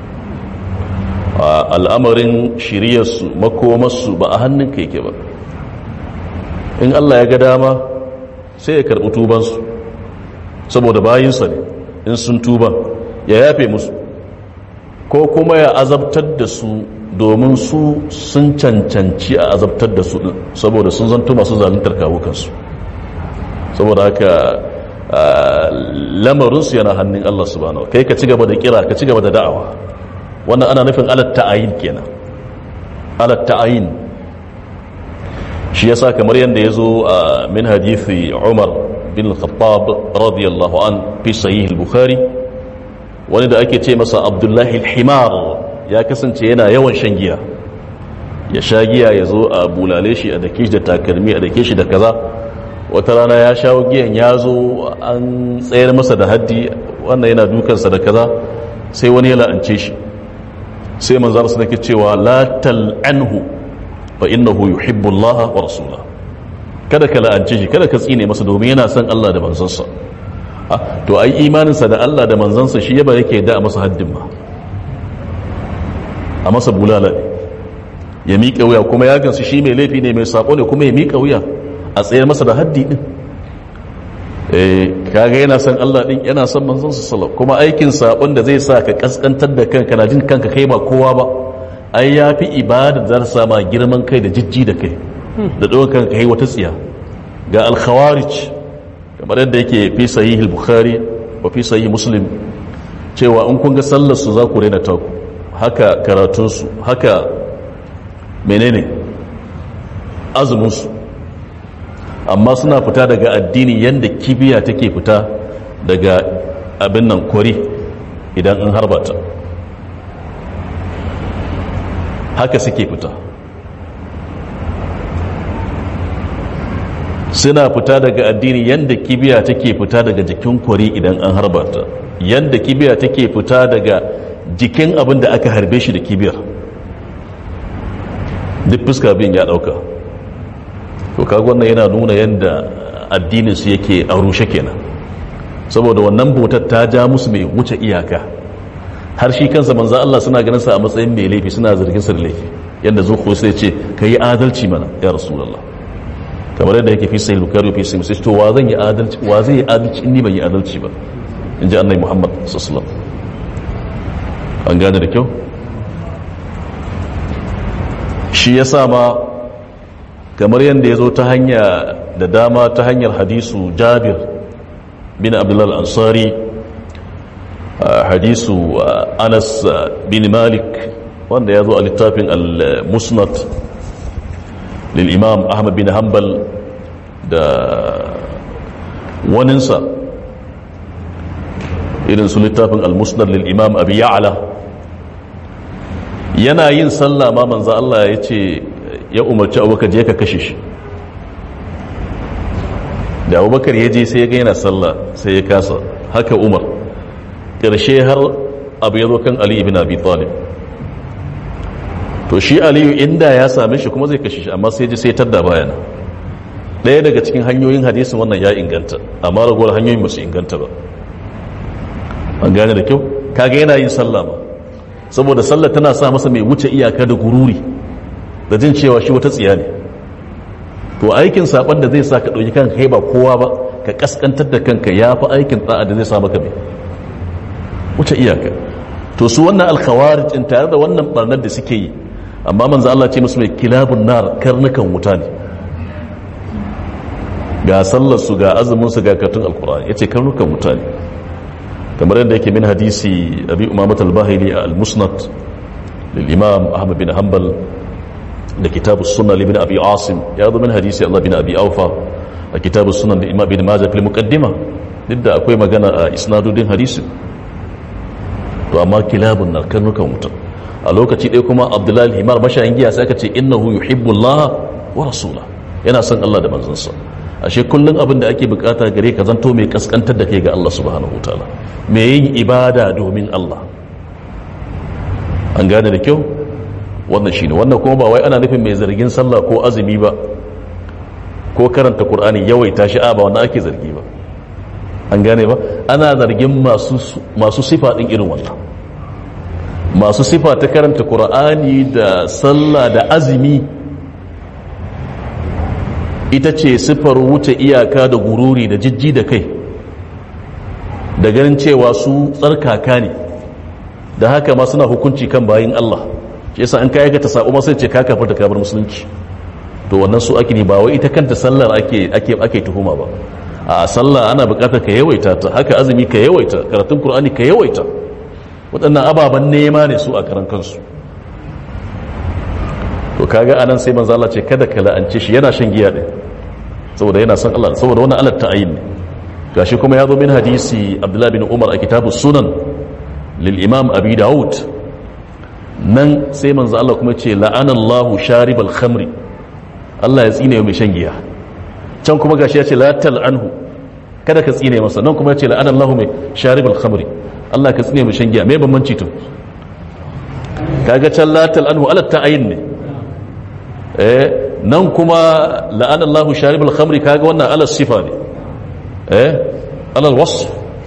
Speaker 1: al'amarin shiriyarsu makomarsu ba a hannun ka yake ba in Allah ya ga dama sai ya karɓi tubansu saboda bayinsa ne in sun tuba ya yafe musu ko kuma ya azabtar da su domin su sun cancanci a azabtar da su saboda sun zanto masu zaluntar kawukansu saboda haka lamarinsu yana hannun Allah subhanahu kai ka ci gaba da kira ka ci gaba da da'awa wannan ana nufin alat ta'ayin kenan alat ta'ayin shi yasa kamar yadda ya zo a min hadithi Umar bin Khattab radiyallahu an fi sahih al-Bukhari wani da ake ce masa Abdullahi al-Himar ya kasance yana yawan shan giya ya sha giya ya zo a bulale shi a dake shi da takalmi a dake shi da kaza wata rana ya shawo giyan ya zo an tsayar masa da haddi wannan yana dukansa da kaza sai wani ya la'ance shi sai manzar su nake cewa la tal'anhu fa innahu yuhibbu Allah wa rasulahu kada ka la'ance shi kada ka tsine masa domin yana son Allah da manzansa to ai imaninsa da Allah da manzansa shi yaba yake da masa haddin ma a masa bulala ne ya miƙa wuya kuma ya gansu shi mai laifi ne mai saƙo ne kuma ya miƙa wuya a tsayar masa da haddi ɗin kaga yana son Allah ɗin yana son manzon su sallam kuma aikin saƙon da zai sa ka ƙasƙantar da kanka na jin kanka kai ba kowa ba ai ya fi ibada da sa ma girman kai da jijji da kai da ɗaukar kanka kai wata tsiya ga alkhawarij kamar yadda yake fi sahih al-bukhari wa fi sahih muslim cewa in kun ga sallar su za ku rena taku haka karatunsu haka menene azuminsu amma suna fita daga addini yadda kibiya take fita daga abin nan kori idan an harbata haka suke fita suna fita daga addini yadda kibiya take fita daga jikin kori idan an harbata yadda kibiya take fita daga jikin abin da aka harbe shi da kibiyar duk fuska bin ya dauka to kaga wannan yana nuna yadda addinin su yake a rushe kenan saboda wannan bautar ta ja musu mai wuce iyaka har shi kansa manzo Allah suna ganin sa a matsayin mai laifi suna zargin sa da laifi yadda zuwa sai ce kai adalci mana ya rasulullah kamar yadda yake fi sahih bukhari fi sahih muslim to wa zan yi adalci wa zai yi adalci in ni ban yi adalci ba inji annabi muhammad sallallahu alaihi wasallam an gane da kyau shi ya sa ma kamar yadda ya zo ta hanya da dama ta hanyar hadisu jabir bin abdullal ansari hadisu anas bin malik wanda ya zo a littafin al-musnad lil-imam ahmad bin hanbal da waninsa irin su littafin al-musnad lil-imam abi ya'la yana yin sallah ma manzo Allah ya ce ya umarci abubakar je ka kashe shi da abubakar ya je sai ya ga yana sallah sai ya kasa haka umar ƙarshe har abu ya zo kan ali ibn abi talib to shi aliyu inda ya same shi kuma zai kashe shi amma sai ji sai tadda bayana ɗaya daga cikin hanyoyin hadisin wannan ya inganta amma ragowar hanyoyin ba su inganta ba an gane da kyau kaga yana yin sallah ma saboda sallah tana sa masa mai wuce iyaka da gururi da jin cewa shi wata tsiya ne to aikin saban da zai sa ka ɗauki kanka kai ba kowa ba ka kaskantar da kanka ya fi aikin ɗa'a da zai sa maka mai wuce iyaka to su wannan alkhawarij in tare da wannan barnar da suke yi amma manzo Allah ce musu mai kilabun nar karnukan wuta ne ga sallar su ga azumin su ga katun alqur'ani yace karnukan wuta ne kamar yadda yake min hadisi abi umamat al-bahili al-musnad lil imam ahmad bin hanbal da kitab as-sunnah li ibn abi asim ya zo min hadisi Allah bin abi aufa a kitab as-sunnah da imam bin majah fil muqaddima duk da akwai magana a isnadudin hadisin to amma kilabun na karnukan wuta a lokaci ɗaya kuma abdullahi himar mashayin giya sai aka ce innahu yuhibbullah wa rasula yana son Allah da manzansa ashe kullum abin da ake bukata gare ka zanto mai kaskantar da kai ga Allah subhanahu wataala mai yin ibada domin Allah an gane da kyau wannan shine wannan kuma ba wai ana nufin mai zargin sallah ko azumi ba ko karanta qur'ani yawaita shi a ba wanda ake zargi ba an gane ba ana zargin masu sifa ɗin irin wannan masu sifa ta karanta ƙura'ani da sallah da azumi ita ce sifar wuce iyaka da gururi da jijji da kai da ganin cewa su tsarkaka ne da haka ma suna hukunci kan bayin Allah shi yasa an kayi ka ta sa'o masu ce ka kafa da kabar musulunci to wannan su ake ne ba wai ita kanta sallar ake tuhuma ba a sallah ana bukatar ka yawaita ta haka azumi ka yawaita karatun qur'ani ka yawaita waɗannan ababen nema ne su a karan kansu to kaga anan sai manzo Allah ce kada ka la'ance shi yana shan giya din saboda yana son Allah saboda wannan Allah ta'ayin ne gashi kuma ya zo min hadisi Abdullah bin Umar a kitabus sunan lil imam Abi Dawud nan sai manzo Allah kuma ce la'ana Allahu sharibal khamri Allah ya tsine mai shan giya can kuma gashi ya ce la anhu kada ka tsine masa nan kuma ya ce la'ana Allahu mai sharibul khamri Allah ka tsine mu shan giya me bambanci to kaga can la anhu ala ta'ayin ne eh nan kuma la'ana Allahu sharibul khamri kaga wannan ala sifa ne eh ala wasf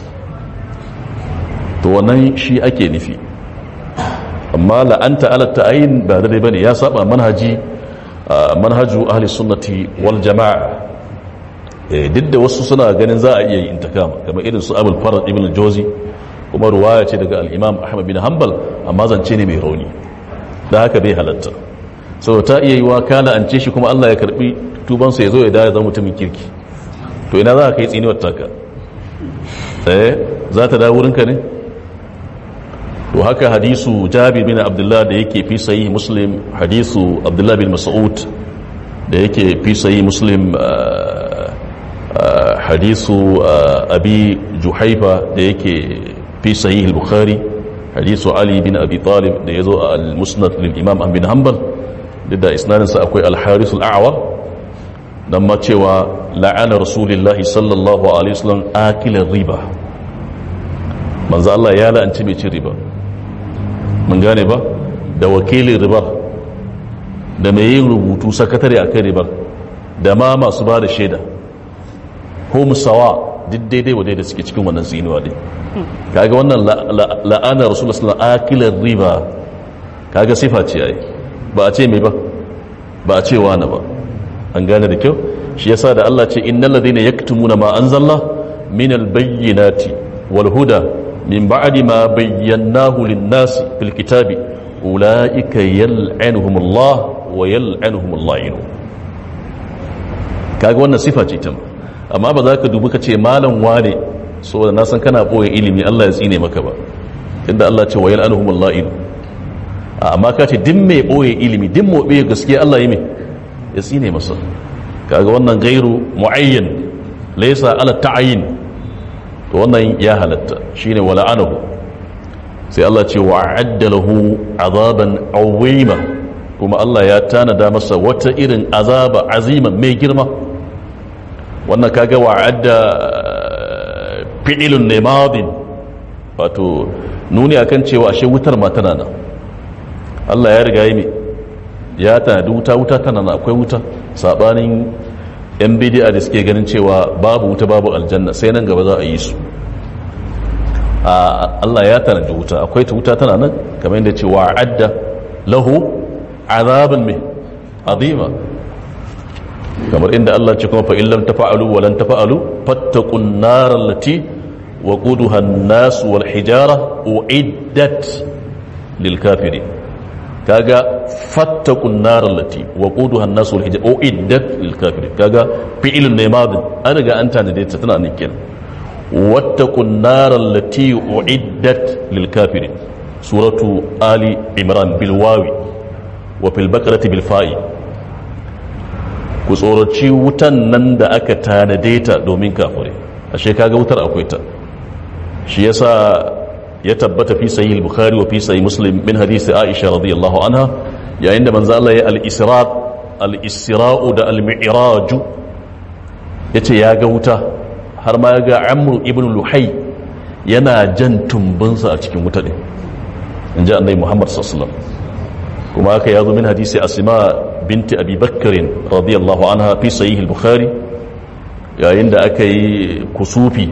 Speaker 1: to wannan shi ake nufi amma la'anta ala ta'ayin ba dai bane ya saba manhaji manhaju ahli sunnati wal jama'a duk da wasu suna ganin za a iya yin intikama kamar irin su abul farad ibn jozi kuma ruwaya ce daga al-imam ahmad bin hanbal amma zance ne mai rauni da haka bai halatta sau ta iya yi wa kana an ce shi kuma allah ya karbi tubansa ya zo ya dawo zama mutumin kirki to ina za ka yi tsiniwar taka eh za ta dawo wurinka ne to haka hadisu jabir bin abdullah da yake fi sayi muslim hadisu abdullah bin mas'ud da yake fi sayi muslim hadisu abi juhaifa da yake fi sayi al-bukhari hadisu ali bin abi talib da ya zo a al-musnad lil imam ahmad bin hanbal da isnadinsa akwai al-haris al-a'war dan ma cewa la'ana rasulillahi sallallahu alaihi wasallam akilar riba manzo Allah ya la'anci mai cin riba mun gane ba da wakilin ribar da mai yin rubutu sakatare a kan ribar da ma masu ba da shaida ko musawa duk daidai wa daidai suke cikin wannan tsinuwa ne kaga wannan la'anar rasulullah sallallahu alaihi akilar riba kaga sifa ce ai ba a ce mai ba ba a ce wani ba an gane da kyau shi yasa da Allah ce innal ladina yaktumuna ma anzalna min albayyinati wal huda min ba'di ma bayyanahu lin-nasi fil kitabi ulaika yal'anuhum Allah wa yal'anuhum al-la'in kaga wannan sifa ce ta amma ba za ka dubi ka ce malam wane saboda na san kana boye ilimi Allah ya tsine maka ba tunda Allah ce wa yal'anuhum al-la'in amma ka ce din mai ɓoye ilimi din mai ɓoye gaskiya Allah yi mai ya tsine masa kaga wannan gairu mu'ayyan laisa ala ta'ayin to wannan ya halatta shine wala anahu sai Allah ce wa a'adda lahu azaban awima kuma Allah ya tanada masa wata irin azaba azima mai girma wannan kaga wa a'adda fi'ilun ne madin wato nuni akan cewa ashe wutar ma tana nan Allah ya riga yi ya tanadi wuta wuta tana nan akwai wuta sabanin yan bidi'a da suke ganin cewa babu wuta babu aljanna sai nan gaba za a yi su Allah ya tanadi wuta akwai ta wuta tana nan kamar yadda cewa adda lahu azabin mai azima kamar inda Allah ce kuma fa'in lam tafa'alu wa lan tafa'alu fattakun narar lati wa ƙuduha nasu wal hijara uiddat lil kafiri kaga fattakun narar lati wa ƙuduha nasu wal hijara uiddat lil kafiri kaga fi'ilun ne madin an riga an tanade ta tana nan kenan واتقوا النار التي أعدت للكافرين سورة آل عمران بالواو وفي البقرة بالفاء كسورة وتن نند أكا تانديتا دومين كافرين ashe kaga wutar akwai ta shi yasa ya tabbata fi sahih al-bukhari wa fi sahih muslim min hadisi aisha radiyallahu anha yayin da manzo Allah ya al-isra al-isra'u da al-mi'raj yace ya ga wuta har ma ya ga amru ibn luhai yana jan tumbinsa a cikin wuta ne in ji annai muhammad sassalam kuma haka ya zo min hadisi asima binti abi bakkarin radiyallahu anha fi sayi bukhari yayin da aka yi kusufi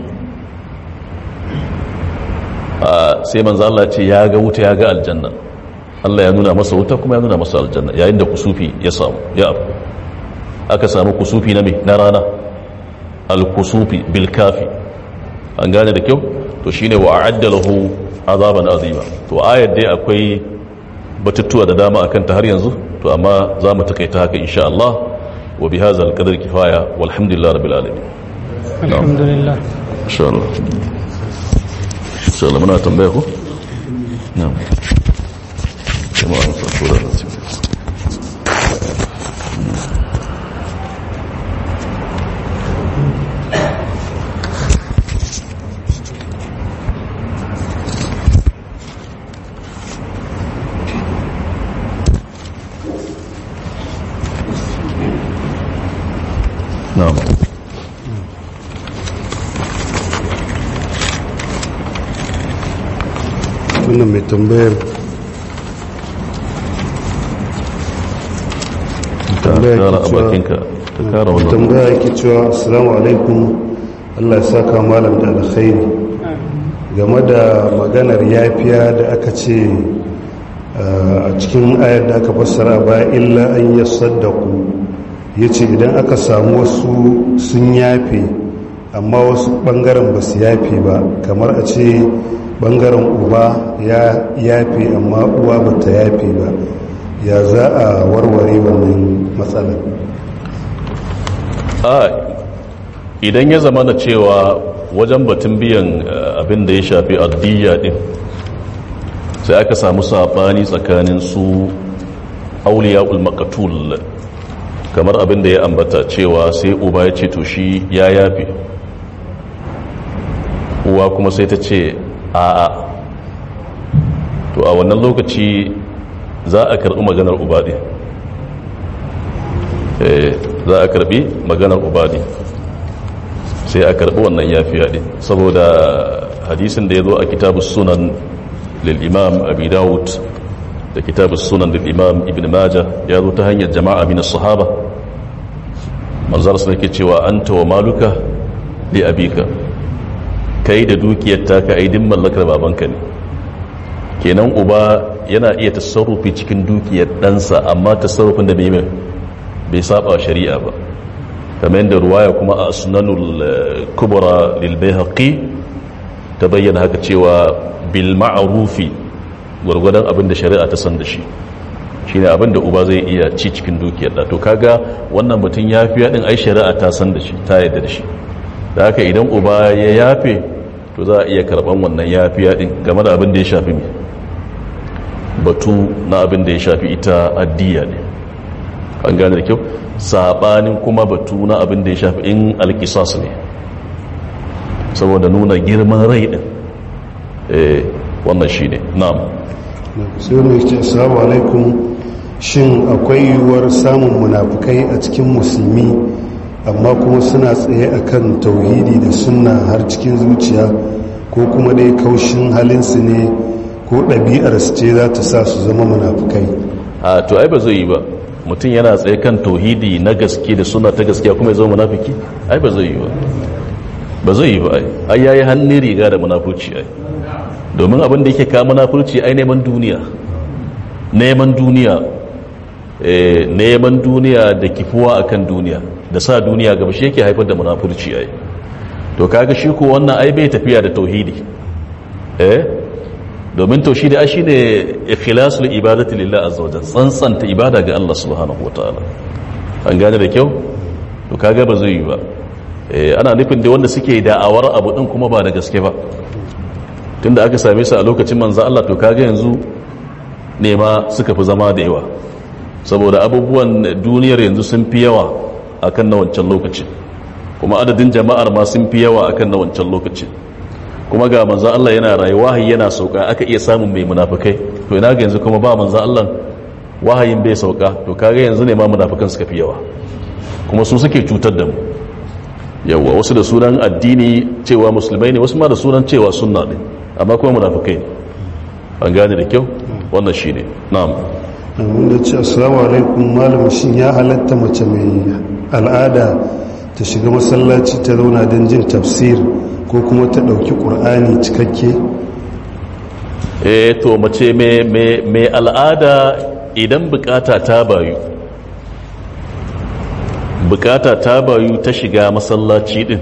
Speaker 1: sai manzo Allah ce ya ga wuta ya ga aljanna Allah ya nuna masa wuta kuma ya nuna masa aljanna yayin da kusufi ya samu ya aka samu kusufi na me na rana al-kusufi bil kafi an gane da kyau to shine wa a'adda lahu azaban azima to ayar dai akwai batutuwa da dama akan ta har yanzu to amma za mu takaita haka insha Allah wa bi hadha al-qadar kifaya walhamdulillah rabbil alamin
Speaker 2: alhamdulillah
Speaker 1: insha Allah insha Allah muna tambaya ko na'am jama'a sun tura da su na'am
Speaker 3: wannan mai tambayar
Speaker 1: ka
Speaker 3: tambaya
Speaker 1: kara a
Speaker 3: ke cewa-
Speaker 1: bakinka ka kara wannan
Speaker 3: tambaya yake cewa assalamu alaikum Allah ya saka malam da alkhairi game da maganar yafiya da aka ce uh, a cikin ayar da aka fassara ba illa an yasaddaku yace idan aka samu wasu sun yafe amma wasu bangaren ba su yafe ba kamar a ce bangaren uba ya yafe amma uwa ba ta yafe ba ya za a warware wannan matsalar
Speaker 1: a idan ya zama na cewa wajen batun biyan eh, abin da ya shafi addiyya din sai aka samu sabani tsakanin su auliya ulmakatul kamar abin da ya ambata cewa sai uba ya ce to shi ya yafe uwa kuma sai ta ce a'a to a wannan lokaci za a karɓi maganar uba din Eh, za a karbi maganar ubadi sai a karbi wannan yafiya din saboda hadisin da ya zo a kitabus sunan lil imam abi dawud da kitabus sunan lil imam ibn majah ya zo ta hanyar jama'a min sahaba manzar sun ke cewa anta wa maluka li abika kai da dukiyar taka aidin mallakar babanka ne kenan uba yana iya tasarrufi cikin dukiyar ɗansa amma tasarrufin da bai mai bai saba shari'a ba kamar yadda ruwaya kuma a sunanul eh, kubra lil bayhaqi ta bayyana haka cewa bil ma'rufi gwargwadon abin da shari'a ta san da shi shine abin da uba zai iya ci cikin dukiyar da to kaga wannan mutum yafiya din ai shari'a ta san da shi ta yarda da shi da haka idan uba ya yafe to za a iya karban wannan yafiya din game da abin da ya shafi me batu na abin da ya shafi ita addiya ne an gane da kyau sabanin kuma batu na abin da ya shafi in alkisas ne saboda nuna girman rai din eh wannan shine na'am
Speaker 3: sai wani ya ce assalamu alaikum shin akwai yiwuwar samun munafukai a cikin musulmi amma kuma suna tsaye akan tauhidi da sunna har cikin zuciya ko kuma dai kaushin halinsu ne ko ɗabi'arsu ce za ta sa su zama munafukai
Speaker 1: a to ai ba zai yi ba mutum yana tsaye kan tauhidi na gaske da suna ta gaskiya kuma ya zama munafiki ai ba zai yi ba ba zai yi ba ai ai yayi hannun riga da munafuci ai domin abin da yake ka munafurci ai neman duniya neman duniya eh neman duniya da kifuwa akan duniya da sa duniya gaba shi yake haifar da munafurci ai to kaga shi ko wannan ai bai tafiya da tauhidi eh domin tauhidi ai shine ikhlasul ibadati lillahi azza wajalla tsantsanta ibada ga Allah subhanahu wataala an gane da kyau to kaga ba zai yi ba eh ana nufin da wanda suke da'awar abu din kuma ba da gaske ba tunda aka same su a lokacin manzo Allah to kaga yanzu ne ma suka fi zama da yawa saboda abubuwan duniyar yanzu sun fi yawa akan na wancan lokacin kuma adadin jama'ar ma sun fi yawa akan na wancan lokacin kuma ga manzan Allah yana rayuwa wahayi yana sauka aka iya samun mai munafikai to ina ga yanzu kuma ba manzan Allah wahayin bai sauka to kaga yanzu ne ma munafikan suka fi yawa kuma su suke cutar da mu yawa wasu da sunan addini cewa musulmai ne wasu ma da sunan cewa sunna ne amma kuma munafikai ne an gane da kyau wannan shine na'am
Speaker 3: wanda ce assalamu alaikum malam shin ya halatta mace mai al'ada ta shiga masallaci ta zauna don jin tafsir ko kuma ta ɗauki ƙur'ani cikakke
Speaker 1: eh to mace mai al'ada idan bukata ta bayu bukata ta bayu ta shiga masallaci din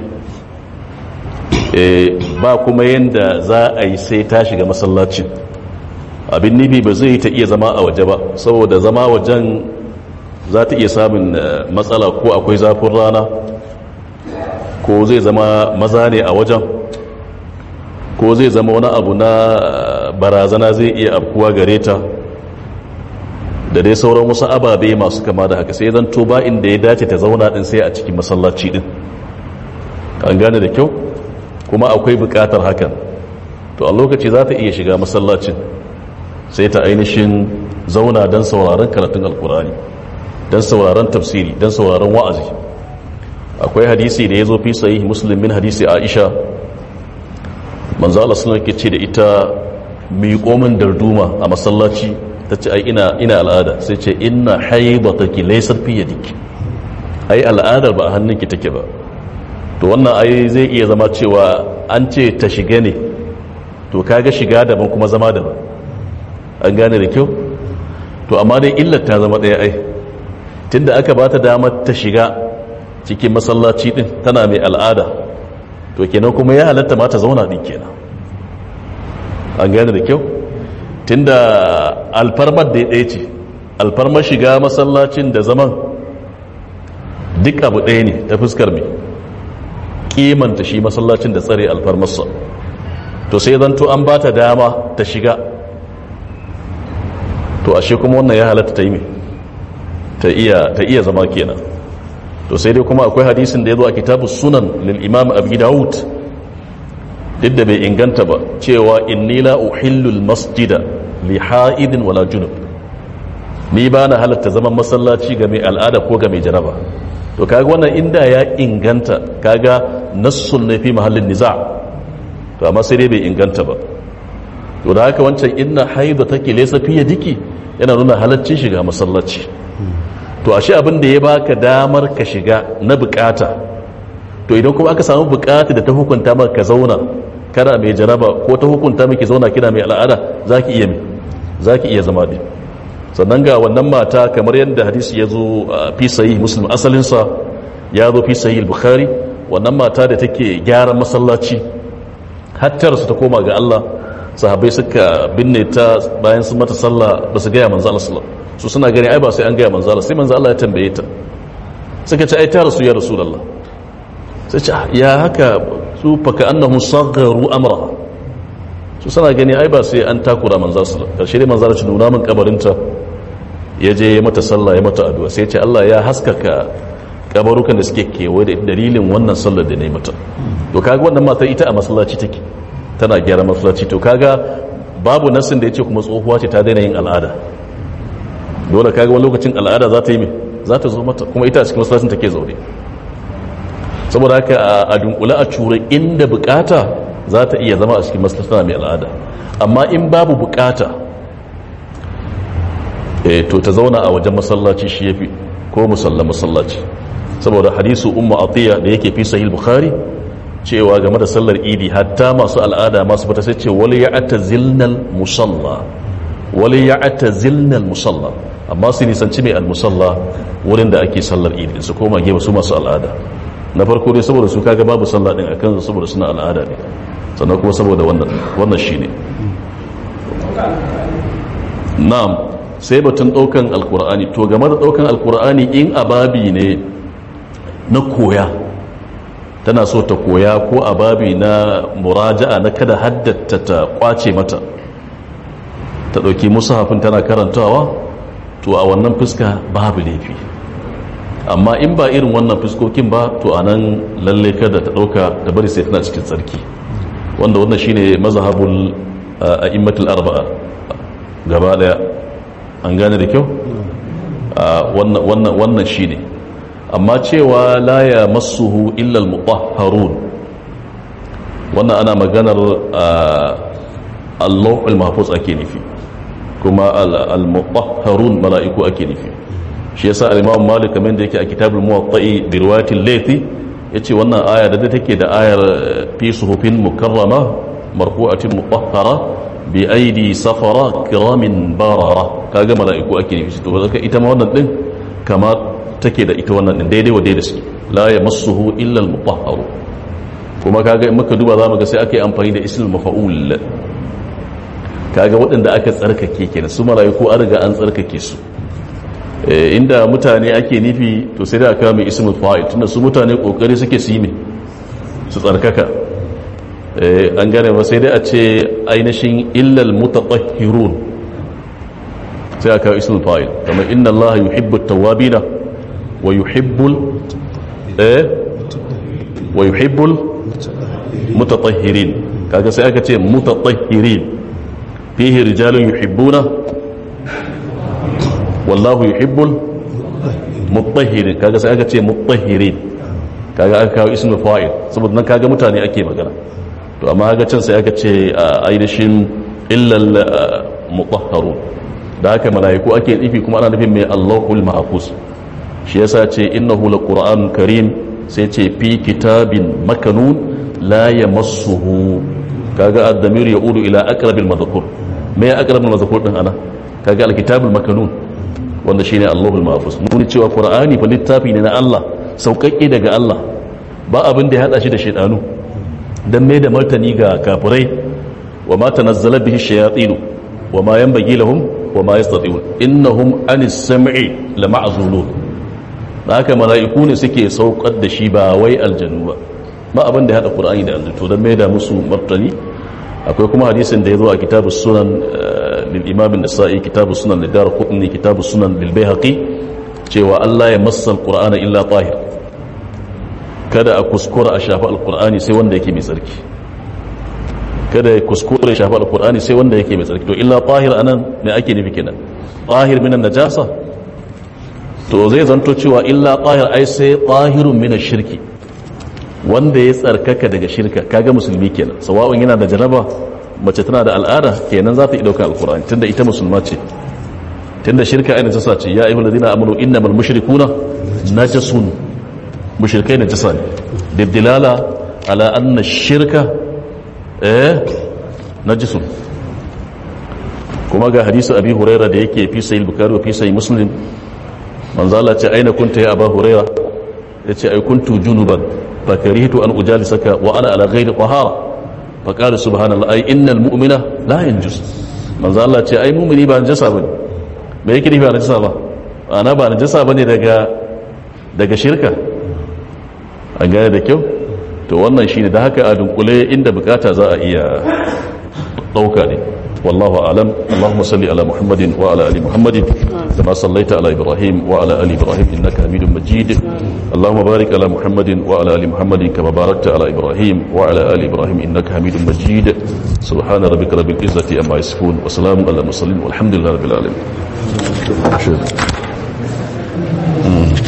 Speaker 1: eh ba kuma yanda za a yi sai ta shiga masallacin abin nufi ba zai ta iya zama a waje ba saboda zama wajen za ta iya samun matsala ko akwai zafin rana ko zai zama maza ne a wajen ko zai zama wani abu na barazana zai iya afkuwa gare ta da dai sauran wasu ababe masu kama da haka sai zan ba inda ya dace ta zauna din sai a cikin masallaci din an gane da kyau kuma akwai bukatar hakan to a lokaci za ta iya shiga masallacin sai ta ainihin zauna don sauraron karatun alkurani don sauraron tafsiri don sauraron wa'azi akwai hadisi da ya zo fi sahih muslim min hadisi aisha manzo Allah sallallahu alaihi ce da ita miƙo min darduma a masallaci tace ai ina ina al'ada sai ce inna haidataki laysat fi yadiki ai al'adar ba a hannunki take ba to wannan ai zai iya zama cewa an ce ta shiga ne to kaga shiga daban kuma zama daban an gane da kyau to amma dai illar ta zama ɗaya ai tunda aka ba ta damar ta shiga cikin masallaci din tana mai al'ada to kenan kuma ya halatta ma ta zauna din kenan an gane da kyau tunda alfarmar da ɗaya ce alfarmar shiga masallacin da zaman duk abu ɗaya ne ta fuskar mai kimanta shi masallacin da tsare alfarmarsa to sai zanto an ba ta dama ta shiga to ashe kuma wannan ya halatta ta yi mai ta iya zama kenan to sai dai kuma akwai hadisin da ya zo a kitabu sunan lil imam abu dawud duk da bai inganta ba cewa inni la uhillul masjida li ha'idin wala junub ni ba na halatta zaman masallaci ga mai al'ada ko ga mai jaraba to kaga wannan inda ya inganta kaga nassun ne fi mahallin niza to amma sai dai bai inganta ba to da haka wancan inna haidu take laysa fi yadiki yana nuna halaccin shiga masallaci to ashe abin da ya baka damar ka shiga na bukata to idan kuma aka samu bukata da ta hukunta maka ka zauna kana mai jaraba ko ta hukunta miki zauna kina mai al'ada zaki iya mai zaki iya zama din sannan ga wannan mata kamar yadda hadisi ya zo fi sahih muslim asalinsa ya zo fi sahih bukhari wannan mata da take gyaran masallaci hattar su ta koma ga Allah sahabbai suka binne ta bayan sun mata sallah ba su gaya manzo Allah sallallahu su suna gani ai ba sai an gaya manzo Allah sai manzo Allah ya tambaye ta suka ce ai ta rasu ya rasulullah sai ce ya haka su fa ka annahum sagharu amra su suna gani ai ba sai an takura manzo sallallahu karshe dai manzo ci nuna min kabarinta ya je ya mata sallah ya mata addu'a sai ya ce Allah ya haskaka kabarukan da suke kewaye da dalilin wannan sallar da ne mata to kaga wannan matar ita a masallaci take tana gyara masallaci to kaga babu nasin da ya ce kuma tsohuwa ce ta daina yin al'ada dole kaga wani lokacin al'ada za ta yi mai za ta zo mata kuma ita a cikin masallacin take zaune saboda haka a dunkula a cure inda bukata za ta iya zama a cikin masallacin mai al'ada amma in babu bukata eh to ta zauna a wajen masallaci shi yafi ko musalla masallaci saboda hadisu ummu atiya da yake fi sahih bukhari cewa game da sallar idi hatta masu al'ada masu fita sai ce wali ya'tazilnal musalla wali ya'tazilnal musalla amma su nisanci mai al-musalla wurin da ake sallar idi su koma gefe su masu al'ada na farko dai saboda su kaga babu sallah din akan su saboda suna al'ada ne sannan kuma saboda wannan wannan shine na'am sai batun daukan alkur'ani to game da daukan alkur'ani in ababi ne na koya tana so ta koya ko ababi na muraja'a na kada haddata ta kwace mata ta dauki musahafin tana karantawa to a wannan fuska babu laifi amma in ba irin wannan fuskokin ba to a nan lalle kada ta dauka da bari sai tana cikin tsarki wanda wannan shine mazhabul a'immatul arba'a gaba daya an gane da kyau wannan shi ne amma cewa la ya masuhu illal mutahharun wannan ana maganar allahul mahfuz ake nufi kuma al-mutahharun mala'iku ake nufi shi yasa al-imam malik kamar da yake a kitabul muwatta'i bi riwayatil laythi yace wannan aya da take da ayar fi suhufin mukarrama marfu'atin mutahhara bi aidi safara kiramin barara kaga mala'iku ake nufi to zaka ita ma wannan din kama take da ita wannan din daidai wa daidai suke la yamassuhu illa al-mutahharu kuma kaga in muka duba zamu ga sai aka yi amfani da ismul mafa'ul kaga waɗanda aka tsarkake kenan su mala'iku an riga an tsarkake su inda mutane ake nufi to sai da aka mai ismul fa'il tunda su mutane kokari suke su yi ne su tsarkaka an gane ba sai dai a ce ainihin illal mutatahhirun sai aka ismul fa'il kamar inna Allah yuhibbu at-tawwabina wa yuhibbul eh wa yuhibbul mutatahhirin kaga sai aka ce mutatahhirin fihi rijalun yuhibbuna wallahu yuhibbul mutahhirin kaga sai aka ce mutahhirin kaga aka kawo ismul fa'il saboda nan kaga mutane ake magana to amma ga can sai aka ce ainihin illal mutahharu da haka malaiku ake nufi kuma ana nufin mai Allahul mahfuz shi yasa ce innahu laqur'anun karim sai ce fi kitabin makanun la yamassuhu kaga ad-damir yaudu ila aqrabil madhkur me aqrabil madhkur din ana kaga al-kitabul makanun wanda shine Allahul mahfuz mun cewa qur'ani fa littafi ne na Allah sauƙaƙe daga Allah ba abin da ya hada shi da shaydanu dan mai da martani ga kafirai wa ma tanazzala bihi shayatin wa ma yanbaghi lahum wa ma yastati'un innahum anis sam'i lama'zulun haka mala'iku ne suke saukar da shi ba wai aljanu ba ba abin da ya hada qur'ani da aljanu dan mai da musu martani akwai kuma hadisin da ya zo a kitabus sunan lil imam an-nasa'i kitabus sunan lidar qutni kitabus sunan lil bayhaqi cewa Allah ya massa al-qur'ana illa tahir kada a kuskura a shafi alkur'ani sai wanda yake mai tsarki kada ya kuskura ya shafi alkur'ani sai wanda yake mai tsarki to illa tahir anan me ake nufi kenan tahir minan najasa to zai zanto cewa illa tahir ai sai tahirun minan shirki wanda ya tsarkaka daga shirka kaga musulmi kenan sawa'un yana da janaba mace tana da al'ada kenan za ta yi daukar alkur'ani tunda ita musulma ce tunda shirka ai najasa ce ya ayyuhal ladina amanu innamal mushrikuna najasun mushirkai na jisa ne dibdilala ala anna shirka eh najisun kuma ga hadisu abi huraira da yake fi sayi bukari wa fi sayi muslim manzala ce aina kunta ya aba huraira ya ce ai kuntu junuban fa karihtu an ujalisaka wa ana ala ghairi tahara fa qala subhanallah ai innal mu'mina la yanjus manzala ce ai mu'mini ba najasa bane me yake nufi ba najasa ba ana ba najasa bane daga daga shirka an gane da kyau to wannan shi ne da haka a dunkule inda bukata za a iya ɗauka ne wallahu alam allahumma salli ala muhammadin wa ala ali muhammadin kama sallaita ala ibrahim wa ala ali ibrahim innaka hamidun majid allahumma barik ala muhammadin wa ala ali muhammadin kama barakta ala ibrahim wa ala ali ibrahim innaka hamidun majid subhana rabbika rabbil izzati amma yasifun wa salamun ala mursalin walhamdulillahi rabbil alamin